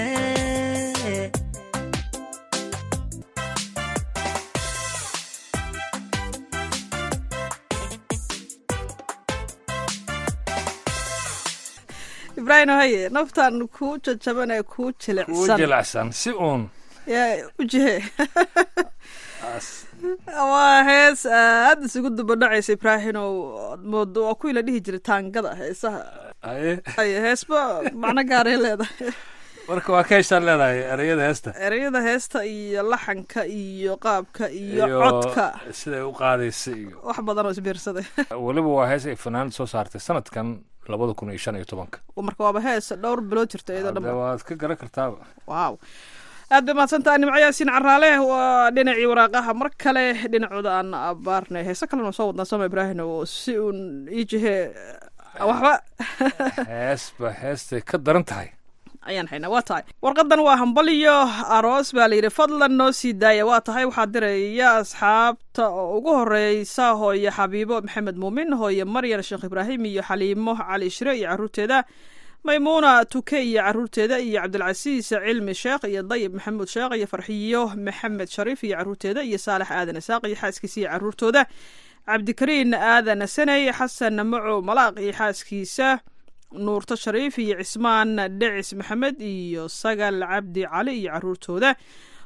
ibraahim haye naftan kuu jajaban ee kuu kuu jilicsan jilicsan si uun yaa ujihe waa hees aad isugu dubadhacaysa ibraahimow moodo waa kuwii la dhihi jiray taangada heesaha haye haye heesba macno gaaray leedahay marka waa ka heshaan leedahay ereyada heesta ereyada heesta iyo laxanka iyo qaabka iyo codka siday u qaadaysa iyo wax badan oo isbiirsaday weliba waa hees ay fanaanad soo saartay sanadkan labada kun iyo shan iyo tobanka marka waaba hees dhowr bilood jirta iyadoo Hadda dhan waad ka garan kartaaba waaw aad bay mahadsantaha nimco yaasiin caraale waa dhinacii waraaqaha mar kale dhinacooda aan abaarnay heese kalena soo wadnaa sama ibraahim oo si uun ii jihe waxba heesba heestay ka daran tahay ayaan haynaa waa tahay warqadan waa hambaliyo aroos baa layidhi fadlan noo sii daaya waa tahay waxaa diraya asxaabta oo ugu horeysa hooye xabiibo maxamed muumin hooye maryan sheekh ibraahim iyo xaliimo cali shire iyo caruurteeda maymuuna tuke iyo caruurteeda iyo cabdilcasiis cilmi sheekh iyo dayib maxamuud sheekh iyo farxiyo maxamed shariif iyo caruurteeda iyo saalax aadan isaaq iyo xaaskiisa iyo caruurtooda cabdikariin aadan saney xasan maco malaaq iyo xaaskiisa nuurto shariif iyo cismaan dhecis maxamed iyo sagal cabdi cali iyo caruurtooda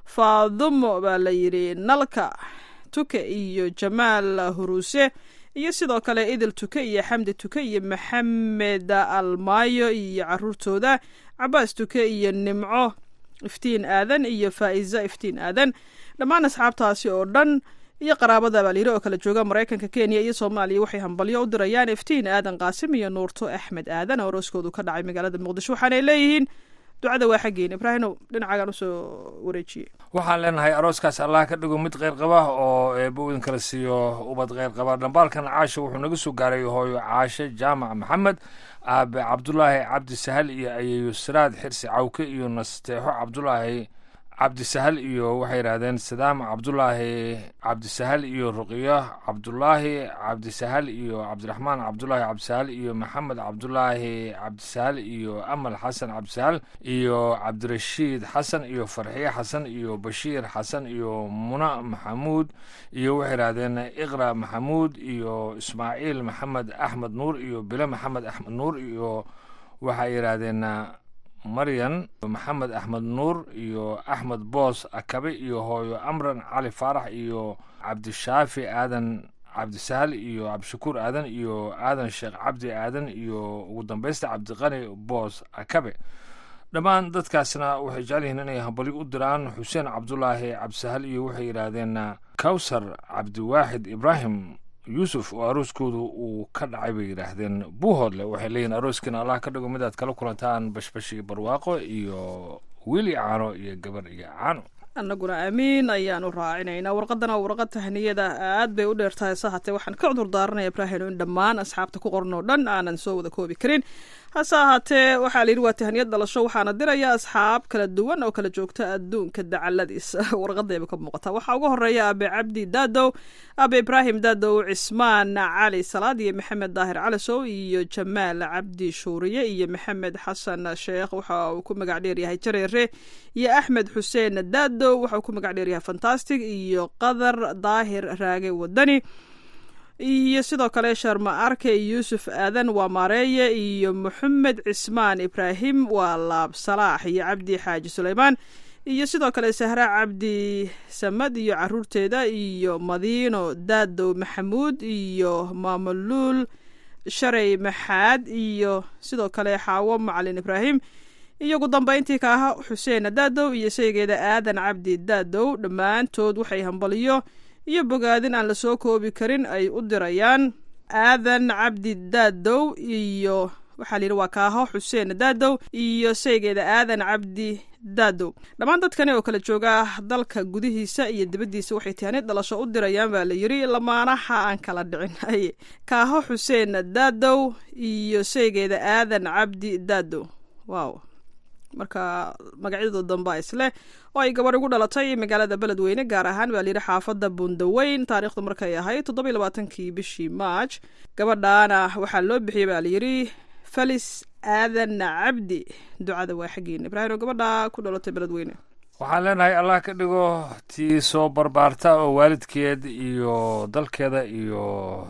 faadumo baa la yidhi nalka tuke iyo jamaal huruuse iyo sidoo kale idil tuke iyo xamdi tuke iyo maxamed almaayo iyo caruurtooda cabaas tuke iyo nimco iftiin aadan iyo faa'iza iftiin aadan dhammaan asxaabtaasi oo dhan iyo qaraabada baa layidhi oo kala jooga maraykanka kenya iyo soomaaliya waxay hambalyo u dirayaan iftiin aadan qaasim iyo nuurto axmed aadan oo arooskoodu ka dhacay magaalada muqdisho waxaanay leeyihiin ducada waa xaggeena ibraahimow dhinacaagaan usoo wareejiyey waxaan leenahay arooskaas allah ka dhigo mid kheyr qaba oo eebba idin kala siiyo ubad kheyr qaba dhambaalkan caasha wuxuu naga soo gaaray hooyo caashe jaamac maxamed aabe cabdulaahi cabdi sahal iyo ayeeyo siraad xirsi cawke iyo nasteexo cabdulaahi cabdisahal iyo waxay yidhahdeen sadaam cabdulaahi cabdisahal iyo ruqiyo cabdulaahi cabdisahal iyo cabdiraxmaan cabdulaahi cabdisahal iyo maxamed cabdulaahi cabdisahal iyo amal xasan cabdisahal iyo cabdirashiid xasan iyo farxiye xasan iyo bashiir xasan iyo muna maxamuud iyo waxay yidhahdeen iqra maxamuud iyo ismaaciil maxamed axmed nuur iyo bile maxamed axmed nuur iyo waxay yidhaahdeen maryan maxamed axmed nuur iyo axmed boos akabe iyo hooyo amran cali faarax iyo cabdishaafi aadan cabdisahal iyo cabdishakuur aadan iyo aadan sheekh cabdi aadan iyo ugu dambeysta cabdiqani boos akabe dhammaan dadkaasna waxay jecel yihiin inay hambalyo u diraan xuseen cabdulaahi cabdisahal iyo waxay yidhaahdeen kawsar cabdiwaaxid ibraahim yuusuf oo arooskoodu uu ka dhacay bay yidhaahdeen buuhoodle waxay leeyihin arooskiina allah ka dhigo midaad kala kulantaan bashbash iyo barwaaqo iyo wiili caano iyo gabar iyo caano annaguna aamiin ayaanu raacinaynaa warqadana warqad tahniyada aad bay u dheertahay se hatee waxaan ka cudur daaranaya ibraahim in dhammaan asxaabta ku qoran oo dhan aanan soo wada koobi karin hase ahaatee waxaa la yidhi waa tahniyad dhalasho waxaana diraya asxaab kala duwan oo kala joogta adduunka dacaladiisa warqadayba ka muuqataa waxaa ugu horeeya aabe cabdi daadow aabe ibraahim daadow cismaan cali salaad iyo maxamed daahir calisow iyo jamaal cabdi shuuriye iyo maxamed xasan sheekh waxa uu ku magac dheeryahay jareere iyo axmed xuseen daadow waxa uu ku magac dheeryahay fantastic iyo qadar daahir raage wadani iyo sidoo kale sharma arke yuusuf aadan waa maareeye iyo moxamed cismaan ibraahim waa laab salaax iyo cabdi xaaji suleymaan iyo sidoo kale sahra cabdi samad iyo caruurteeda iyo madiino daadow maxamuud iyo maamuluul shalay maxaad iyo sidoo kale xaawo macalin ibraahim iyo ugu dambeyntii kaaha xuseen daadow iyo sheygeeda aadan cabdi daadow dhammaantood waxay hambaliyo iyo bogaadin aan la soo koobi karin ay u dirayaan aadan cabdi daadow iyo waxaa layidhi waa kaaho xuseen daadow iyo sheygeeda aadan cabdi daadow dhammaan dadkani oo kala jooga dalka gudihiisa iyo dibaddiisa waxay tahanid dhalasho u dirayaan baa la yidhi lamaanaha aan kala dhicin haye kaaho xuseen daadow iyo sheygeeda aadan cabdi daadow wow marka magacyadoo damba isleh oo ay gabadh ugu dhalatay magaalada beledweyne gaar ahaan baa layidhi xaafadda buundaweyn taariikhdu markay ahayd toddoba iyo labaatankii bishii maaj gabadhaana waxaa loo bixiyey baa layidhi felis aadan cabdi ducada waa xaggeena ibraahim oo gabadha ku dhalatay beledweyne waxaan leenahay allah ka dhigo tii soo barbaarta oo waalidkeed iyo dalkeeda iyo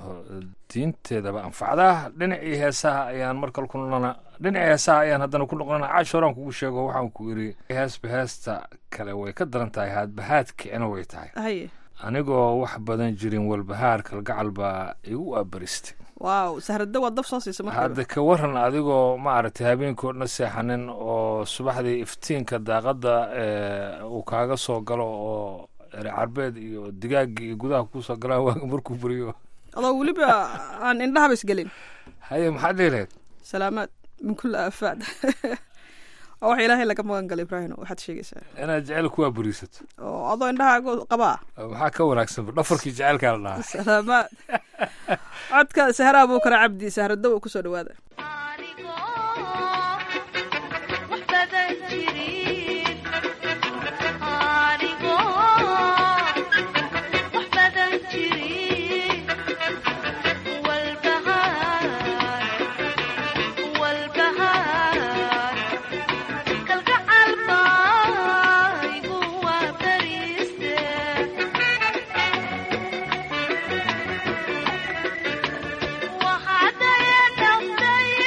diinteedaba anfacda dhinacii heesaha ayaan markale ku noqona dhinacii heesaha ayaan haddana ku noqonana caash horaan kugu sheego waxaan ku idhi heesba heesta kale way ka daran tahay haadbahaadkicina way tahay haye anigoo wax badan jirin walbahaar kalgacal baa igu aabaristay waaw sahrada waa dab soo siisa hadda ka waran adigoo maaragtay habeenkii odhana seexanin oo subaxdii iftiinka daaqadda uu kaaga soo galo oo ere carbeed iyo digaaggii iyo gudaha kusoo galaan waaga markuu buriyo adoo weliba aan indhahaba isgelin haye maxaad dhihileed salaamaad min kulli aafaad waa wax ilaahay laga magan gala ibraahim waxaad sheegaysaa inaad jecel kuwaa buriisato oo adoo indhahaaga qabaa maxaa ka wanaagsan dhafarkii jecelkaa la dhahaa salaamaad codka sahra abuukara cabdi sahradow oo kusoo dhawaada waxaad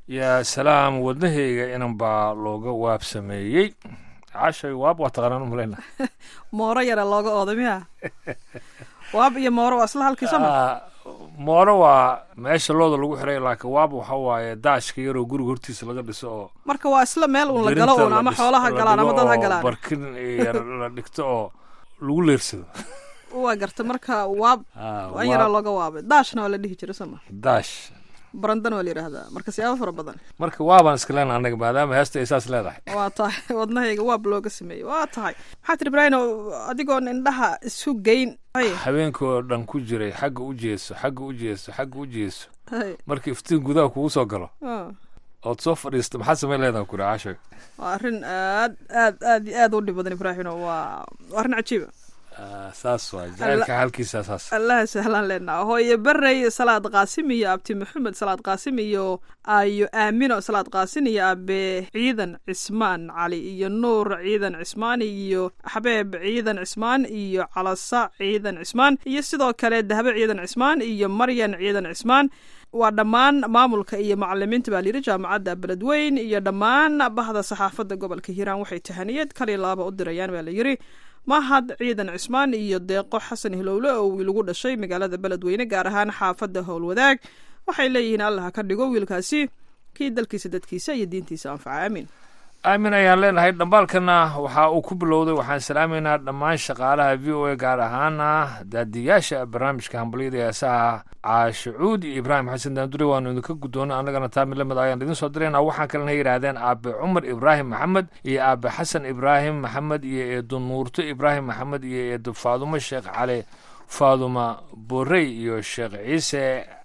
yaa salaam wadnahayga inan baa looga waab sameeyey cashay waab waa taqaanaan umalayna mooro yara looga ooda miya waab iyo mooro waa isla halkiisa ma Ah, mooro waa meesha looda lagu xiray laakiin waab waxa waaye daashka yaroo guriga hortiisa laga dhiso oo marka waa isla meel uun la galo Birinta uun ama dhis- xoolaha la galaan ama dhigo dad ha oo galaan barkin yar la dhigto oo lagu leersado waa garta marka waab Ah, waa in yaraa waab. looga waabay daashna waa la dhihi jiray sama daash barandana waa la yidhaahdaa marka siyaabo fara badan marka waabaan iska leena annaga maadaama heesta ay saas leedahay waa tahay wadnahayga waab looga sameeyey waa tahay maxaa tiri ibraahino adigoon indhaha isu geyn Ay, habeenkoo dhan ku jiray xagga u jeeso xagga u jeeso xagga u jeeso ay, marka iftiin gudaha kugu soo galo ah. ood soo fadhiisto maxaa samay leedaha kuri cashay waa arrin aad aad aad iyo aad u dhib badan ibraahino waa waa arrin cajiiba Ah, saas waa jacaylka halkiisa saas allaha sahlaan leenaa hooye barey salaad qaasim iyo abti maxamed salaad qaasim iyo ayo aamino salaad qaasin iyo abe ciidan cismaan cali iyo nuur ciidan cismaan iyo xabeeb ciidan cismaan iyo calasa ciidan cismaan iyo sidoo kale dahbe ciidan cismaan iyo maryan ciidan cismaan waa dhammaan maamulka iyo macalimiinta baa layidhi jaamacadda beledweyn iyo dhammaan bahda saxaafadda gobolka hiiraan waxay tahaniyad kali laaba u dirayaan baa layidhi mahad ciidan cismaan iyo deeqo xasan hilowle oo wiil ugu dhashay magaalada beledweyne gaar ahaan xaafadda howlwadaag waxay leeyihiin allah ka dhigo wiilkaasi kii dalkiisa dadkiisa iyo diintiisa anfaca aamin aamin ayaan leenahay dhambaalkana waxa uu ku bilowday waxaan salaamaynaa dhammaan shaqaalaha v o a gaar ahaana daadiyaasha barnaamijka hambalyada heesaha caashacuud iyo ibraahim xasan daandure waanu idinka guddoonay annagana taa mid lamid ayaan idin soo dirayna waxaan kalena yidhaahdeen aabe cumar ibraahim maxamed iyo aabe xasan ibraahim maxamed iyo eedo nuurto ibraahim maxamed iyo eedo faadumo sheekh cali faaduma borey iyo sheekh ciise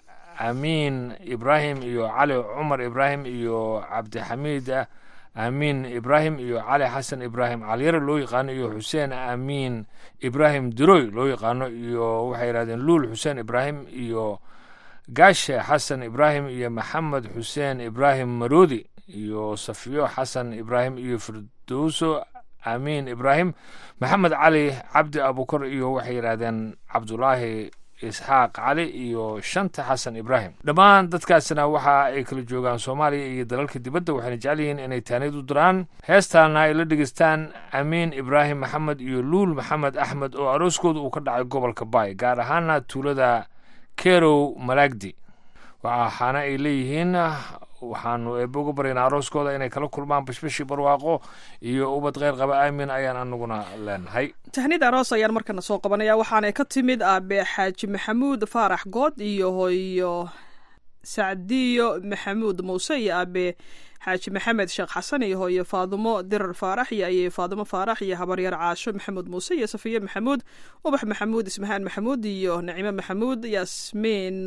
amiin ibraahim iyo cali cumar ibraahim iyo cabdixamiid amiin ibraahim iyo cali xasan ibraahim caliyare loo yaqaano iyo xuseen amiin ibraahim diroy loo yaqaano iyo waxay yidhahdeen luul xuseen ibraahim iyo gaashe xasan ibraahim iyo maxamed xuseen ibraahim maroodi iyo safiyo xasan ibraahim iyo firdowso amiin ibraahim maxamed cali cabdi abukar iyo waxay yidhahdeen cabdulaahi isxaaq cali iyo shanta xasan ibraahim dhammaan dadkaasina waxa ay kala joogaan soomaaliya iyo dalalka dibadda waxayna jecel yihiin inay taaniyad u diraan heestaana ay la dhegeystaan amiin ibraahim maxamed iyo luul maxamed axmed oo arooskooda uu ka dhacay gobolka baay gaar ahaana tuulada kerow malaagdi waxaana ay leeyihiin waxaanu eebbe uga baryaynaa arooskooda inay kala kulmaan bashbashii barwaaqo iyo ubad kheyr qaba aamin ayaan anaguna leenahay tahnida aroos ayaan markana soo qabanaya waxaanay ka timid aabe xaaji maxamuud faarax good iyo hooyo sacdiyo maxamuud muuse iyo aabe xaaji maxamed sheekh xasan iyo hooyo faadumo dirar faarax iyo ayey faadumo faarax iyo habaryar caasho maxamuud muuse iyo safiye maxamuud ubax maxamuud ismahaan maxamuud iyo nacimo maxamuud yaasmiin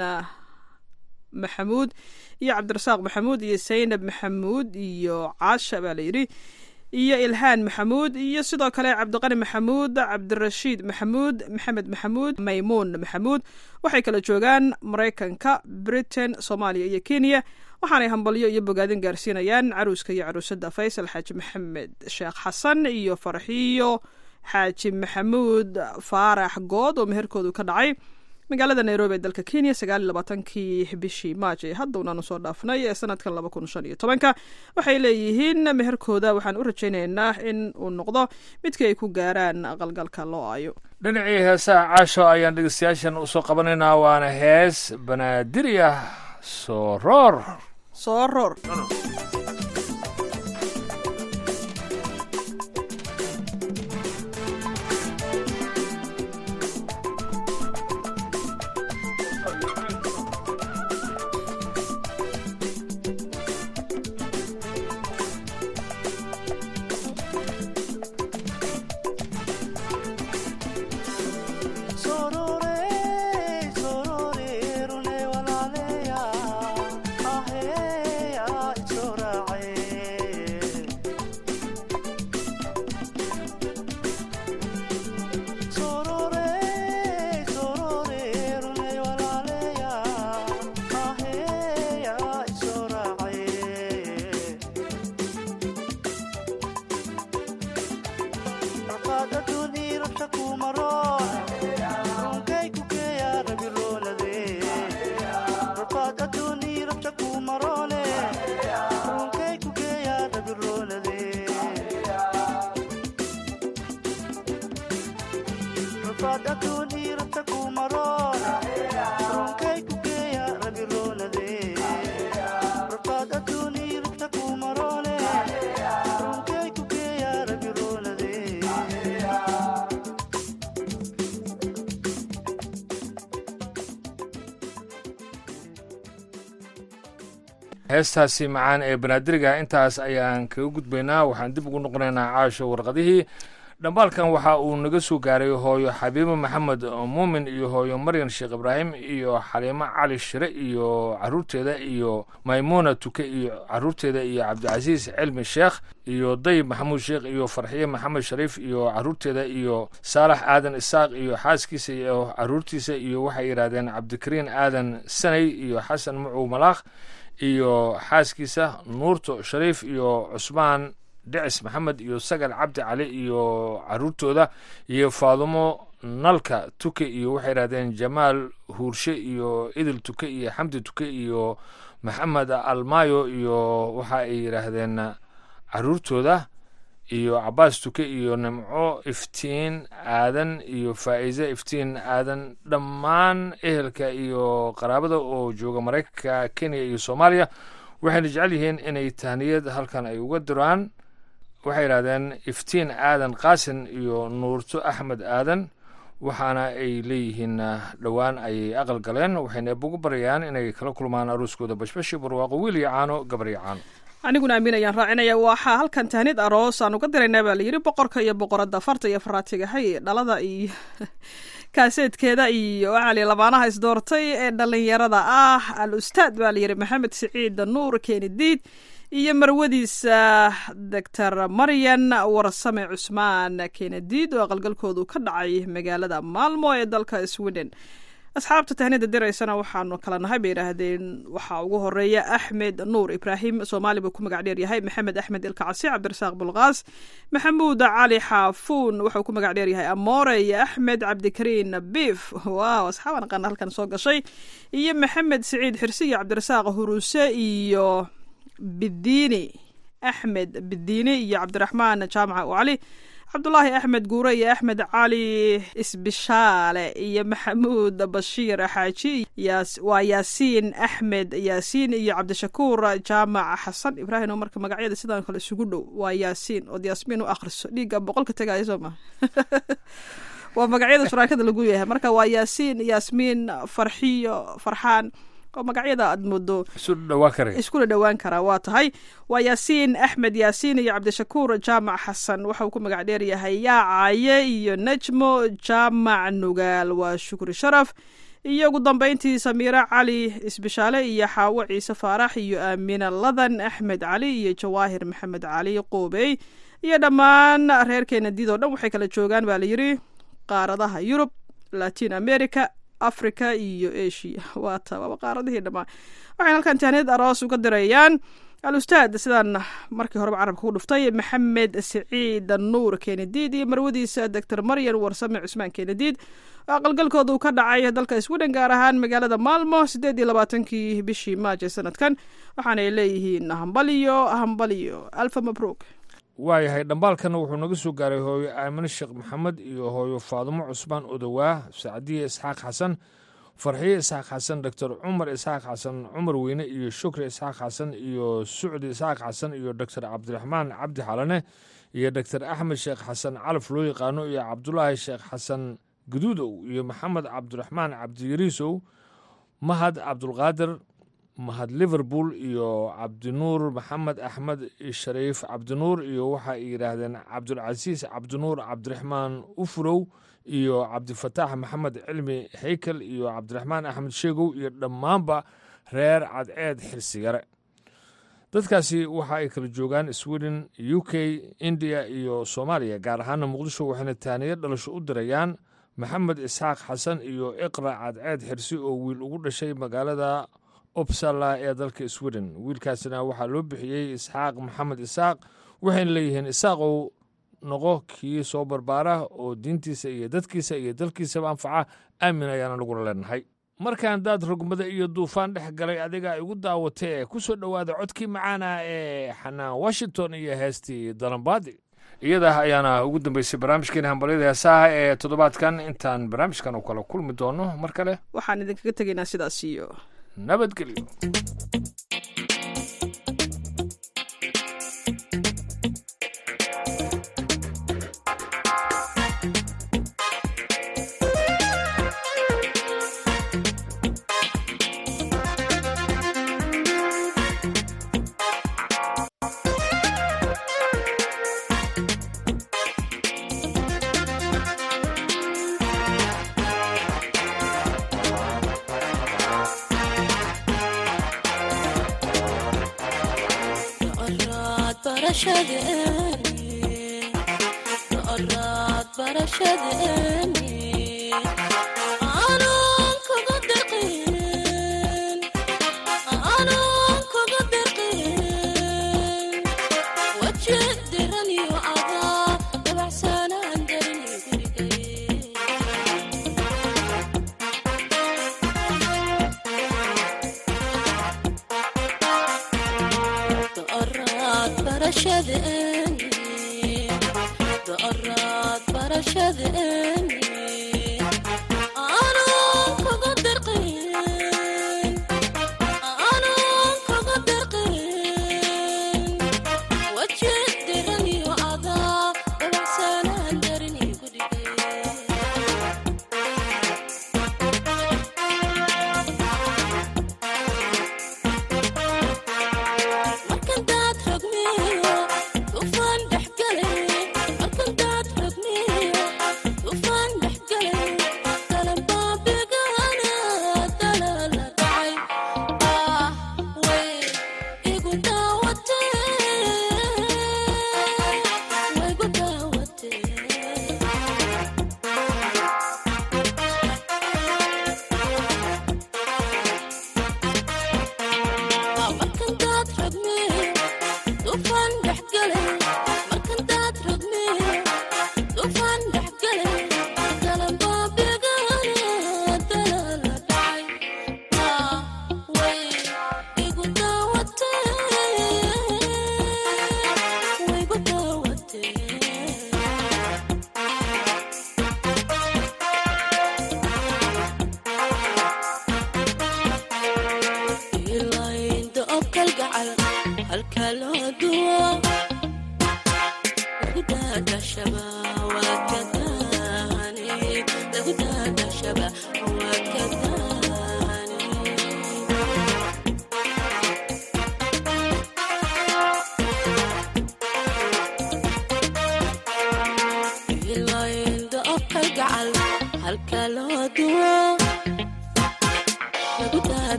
maxamuud iyo cabdirasaaq maxamuud iyo saynab maxamuud iyo caasha baa layidhi iyo ilhaan maxamuud iyo sidoo kale cabdiqani maxamuud cabdirashiid maxamuud maxamed maxamuud maymuun maxamuud waxay kala joogaan maraykanka britain soomaaliya iyo kenya waxaanay hambalyo iyo bogaadin gaarsiinayaan caruuska iyo caruusada faysal xaaji maxamed sheekh xasan iyo farxiyo xaaji maxamuud faarax good oo meherkoodu ka dhacay magaalada nairobi ee dalka kenya sagaal iyo labaatankii bishii maaj ee hadda unaanu soo dhaafnay ee sanadkan laba kun shan iyo tobanka waxay leeyihiin meherkooda waxaan u rajaynaynaa in uu noqdo midkii ay ku gaaraan aqalgalka loo aayo dhinacii heesaha caasho ayaan dhegeystayaashan usoo qabanaynaa waana hees banaadiri ah soo roor soo roor Sorore, sorore, rule walaleya, aheya, chora heestaasi macaan ee banaadiriga intaas ayaan kaga gudbaynaa waxaan dib ugu noqonaynaa caasho warqadihii dhambaalkan waxa uu naga soo gaaray hooyo xabiibo maxamed muumin iyo hooyo maryan sheekh ibraahim iyo xaliimo cali shire iyo caruurteeda iyo maymuuna tuke iyo caruurteeda iyo cabdicasiis cilmi sheekh iyo dayib maxamuud sheekh iyo farxiye maxamed shariif iyo caruurteeda iyo saalax aadan isaaq iyo xaaskiisa iyo caruurtiisa iyo waxay yidhahdeen cabdikariin aadan sanay iyo xasan mucow malaakh iyo xaaskiisa nuurto shariif iyo cusmaan dhicis maxamed iyo sagal cabdi cali iyo caruurtooda iyo faadumo nalka tuke iyo waxay yidhahdeen jamaal huurshe iyo idil tuke iyo xamdi tuke iyo maxamed almayo iyo waxa ay yidhaahdeen caruurtooda iyo cabaas tuke iyo nimco iftiin aadan iyo faa'iise iftiin aadan dhammaan ehelka iyo qaraabada oo jooga maraykanka kenya iyo soomaaliya waxayna jecel yihiin inay tahniyad halkan ay uga diraan waxay yidhahdeen iftiin aadan qaasin iyo nuurto axmed aadan waxaana ay leeyihiin dhowaan ayay aqal galeen waxayna ebugu baryayaan inay kala kulmaan aruuskooda bashbashi barwaaqo wiil iyo caano gabar iyo caano aniguna aamin ayaan raacinaya waxaa halkan tahnid aroos aan uga diraynaa baa layidhi boqorka iyo boqoradda farta iyo faraatigahay dhalada iyo kaaseedkeeda iyo waxaali labaanaha isdoortay ee dhallinyarada ah al ustaad baa layidhi maxamed siciid nuur kenidiid iyo marwadiisa doctor maryan warsame cusmaan kenediid oo aqalgalkoodu ka dhacay magaalada maalmo ee dalka sweden asxaabta tahnida diraysana waxaanu kala nahay bay yidhaahdeen waxaa ugu horeeya axmed nuur ibraahim soomaali buu ku magac dheer yahay maxamed axmed ilkacasi cabdirasaaq bulqaas maxamuud cali xaafuun wuxuu ku magac dheer yahay amoore iyo axmed cabdikariin biif waaw asxaaban aqaana halkan soo gashay iyo maxamed siciid xirsi iyo cabdirasaaq huruse iyo bidiini axmed bidiini iyo cabdiraxmaan jaamaca u cali cabdulaahi axmed guure iyo axmed cali isbishaale iyo maxamuud bashiir xaaji waa yaasiin axmed yaasiin iyo cabdishakuur jaamac xasan ibraahim oo marka magacyada sidaan kale isugu dhow waa yaasiin ood yaasmiin u akhriso dhiigga boqolka tegaayo soo ma waa magacyada shuraakada lagu yahay marka waa yaasiin yaasmiin farxiyo farxaan oo magacyada aad moodo iskula dhowaan karaa waa tahay waa yaasiin axmed yaasiin iyo cabdishakuur jaamac xasan waxauu ku magac dheer yahay yaacaye iyo najmo jaamac nugaal waa shukri sharaf iyo ugu dambeyntii samiire cali isbishaale iyo xaawo ciise faarax iyo aamina ladan axmed cali iyo jawaahir maxamed cali qoobey iyo dhammaan reerkeena diid oo dhan waxay kala joogaan baa layidhi qaaradaha yurub latin america africa iyo asia waa ta waaba qaaradihii dhammaan waxayna halkan tahniyad aroos uga dirayaan al ustaad sidaan markii horeba carabka ku dhuftay maxamed siciid nuur kenediid iyo marwadiisa doctor maryan warsame cusmaan kenediid oo aqalgalkooda uu ka dhacay dalka sweden gaar ahaan magaalada maalmo siddeed iyo labaatankii bishii maajo sanadkan waxaanay leeyihiin hambaliyo hambaliyo alfa mabruuk waayahay dhambaalkana wuxuu naga soo gaaray hooyo aamine sheekh maxamed iyo hooyo faadumo cusmaan odowaa sacdiye isxaaq xasan farxiye isxaaq xasan doctor cumar isxaaq xasan cumar weyne iyo shukri isxaaq xasan iyo sucdi isxaaq xasan iyo doctor cabdiraxmaan cabdi xalane iyo doctor axmed sheekh xasan calaf loo yaqaano iyo cabdulaahi sheekh xasan gaduudow iyo maxamed cabdiraxmaan cabdiyariisow mahad cabdulqaadir mahad liverpool iyo cabdinuur maxamed axmed shariif cabdinuur iyo waxa ay yidhaahdeen cabdulcasiis cabdinuur cabdiraxmaan ufurow iyo cabdifataax maxamed cilmi haykel iyo cabdiraxmaan axmed sheegow iyo dhammaanba reer cadceed xirsigare dadkaasi waxa ay kala joogaan sweden u k indiya iyo soomaaliya gaar ahaana muqdisho waxayna taaniyo dhalasho u dirayaan maxamed isxaaq xasan iyo iqra cadceed xirsi oo wiil ugu dhashay magaalada opsala ee dalka sweden wiilkaasina waxaa loo bixiyey isxaaq maxamed isaaq waxayna leeyihiin isaaqow noqo kii soo barbaara oo diintiisa iyo dadkiisa iyo dalkiisaba anfaca aamin ayaana lagula leenahay markaan daad rogmada iyo duufaan dhex galay adiga igu daawatee ku soo dhowaada codkii macaana ee xanaan washington iyo heestii dalambaadi iyada ayaana ugu dambeysay barnaamijkeena hambalyada heesaha ee toddobaadkan intaan barnaamijkan oo kale kulmi doono mar kale waxaan idinkaga tegaynaa sidaas iyo nabadgelyo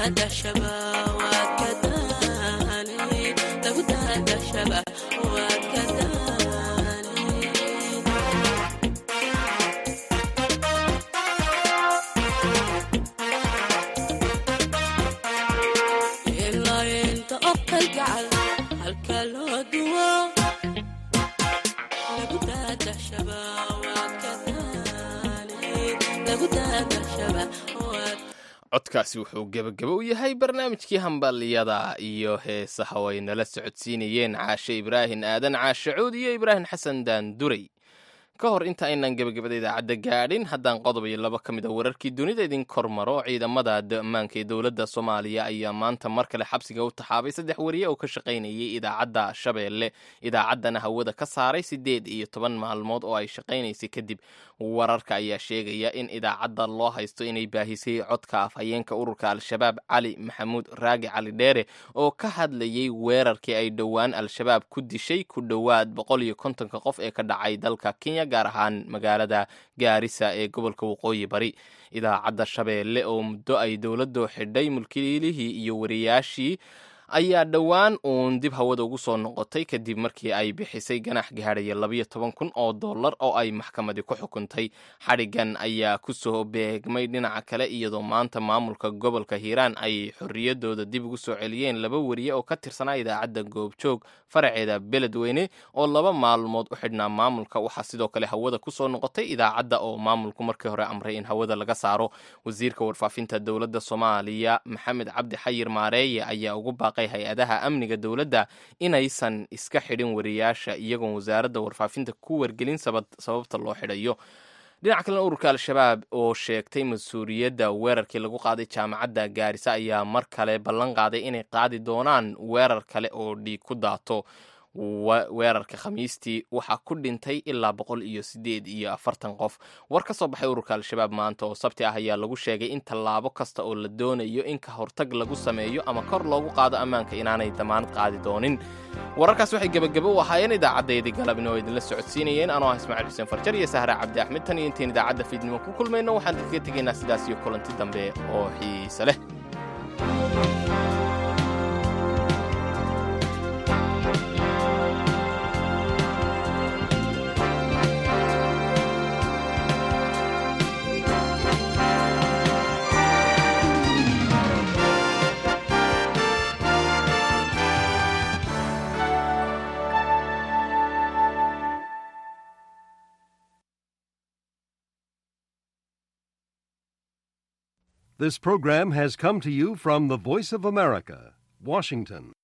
daadashaba waad ka daane lagu daadashaba waad ka daane ilaa inta obkay gacal halka loo duwo lagu daadashaba waad ka daane lagu daadashaba waad codkaasi wuxuu gebagabo u yahay barnaamijkii hambaliyada iyo heesaha way nala socodsiinayeen caashe ibraahin aadan caashe cuud iyo ibraahim xasan daanduray ka hor inta aynan gebagabada idaacadda gaadhin haddaan qodob iyo labo ka mid a wararkii dunida idin kormaro ciidamada ammaanka ee dowladda soomaaliya ayaa maanta mar kale xabsiga u taxaabay saddex wariye oo ka shaqaynayay idaacadda shabeelle idaacaddana hawada ka saaray siddeed iyo toban maalmood oo ay shaqaynaysay kadib wararka ayaa sheegaya in idaacadda loo haysto inay baahisay codka afhayeenka ururka al-shabaab cali maxamuud raagi cali dheere oo ka hadlayay weerarkii ay dhowaan al-shabaab ku dishay ku dhowaad boqol iyo kontonka qof ee ka dhacay dalka kenya gaar ahaan magaalada gaarisa ee gobolka waqooyi bari idaacadda shabeelle oo muddo ay dowladdu xidhay mulkiilihii iyo wariyaashii ayaa dhowaan uun dib hawada ugu soo noqotay kadib markii ay bixisay ganax gaadhaya labayo toban kun oo dollar oo ay maxkamadii ku xukuntay xadhigan ayaa ku soo beegmay dhinaca kale iyadoo maanta maamulka gobolka hiiraan ay xorriyadooda dib ugu soo celiyeen laba wariye oo ka tirsanaa idaacadda goobjoog faraceeda beledweyne oo laba maalmood u xidhnaa maamulka waxaa sidoo kale hawada ku soo noqotay idaacadda oo maamulku markii hore amray in hawada laga saaro wasiirka warfaafinta dowladda soomaaliya maxamed cabdi xayir maareeye ayaa ugu baaqay hay-adaha amniga dowladda inaysan iska xidhin wariyaasha iyagoon wasaaradda warfaafinta ku wargelin sababta loo xidhayo dhinaca kalena ururka al-shabaab oo sheegtay mas-uuliyadda weerarkii lagu qaaday jaamacadda gaarisa ayaa mar kale ballan qaaday inay qaadi doonaan weerar kale oo dhiig ku daato weerarka khamiistii waxaa ku dhintay ilaa boqol iyo sideed iyo afartan qof war ka soo baxay ururka al-shabaab maanta oo sabti ah ayaa lagu sheegay in tallaabo kasta oo la doonayo in ka hortag lagu sameeyo ama kor loogu qaado ammaanka inaanay damaanad qaadi doonin wararkaas waxay gebagabo u ahaayeen idaacaddaydi galabni oo idinla socodsiinayeen anoo ah ismaaciil xuseen farjar iyo sahra cabdi axmed tan iyo intayn idaacadda fiidnimo ku kulmayno waxaan kaga tegaynaa sidaas iyo kulanti dambe oo xiise leh This program has come to you from the Voice of America, Washington.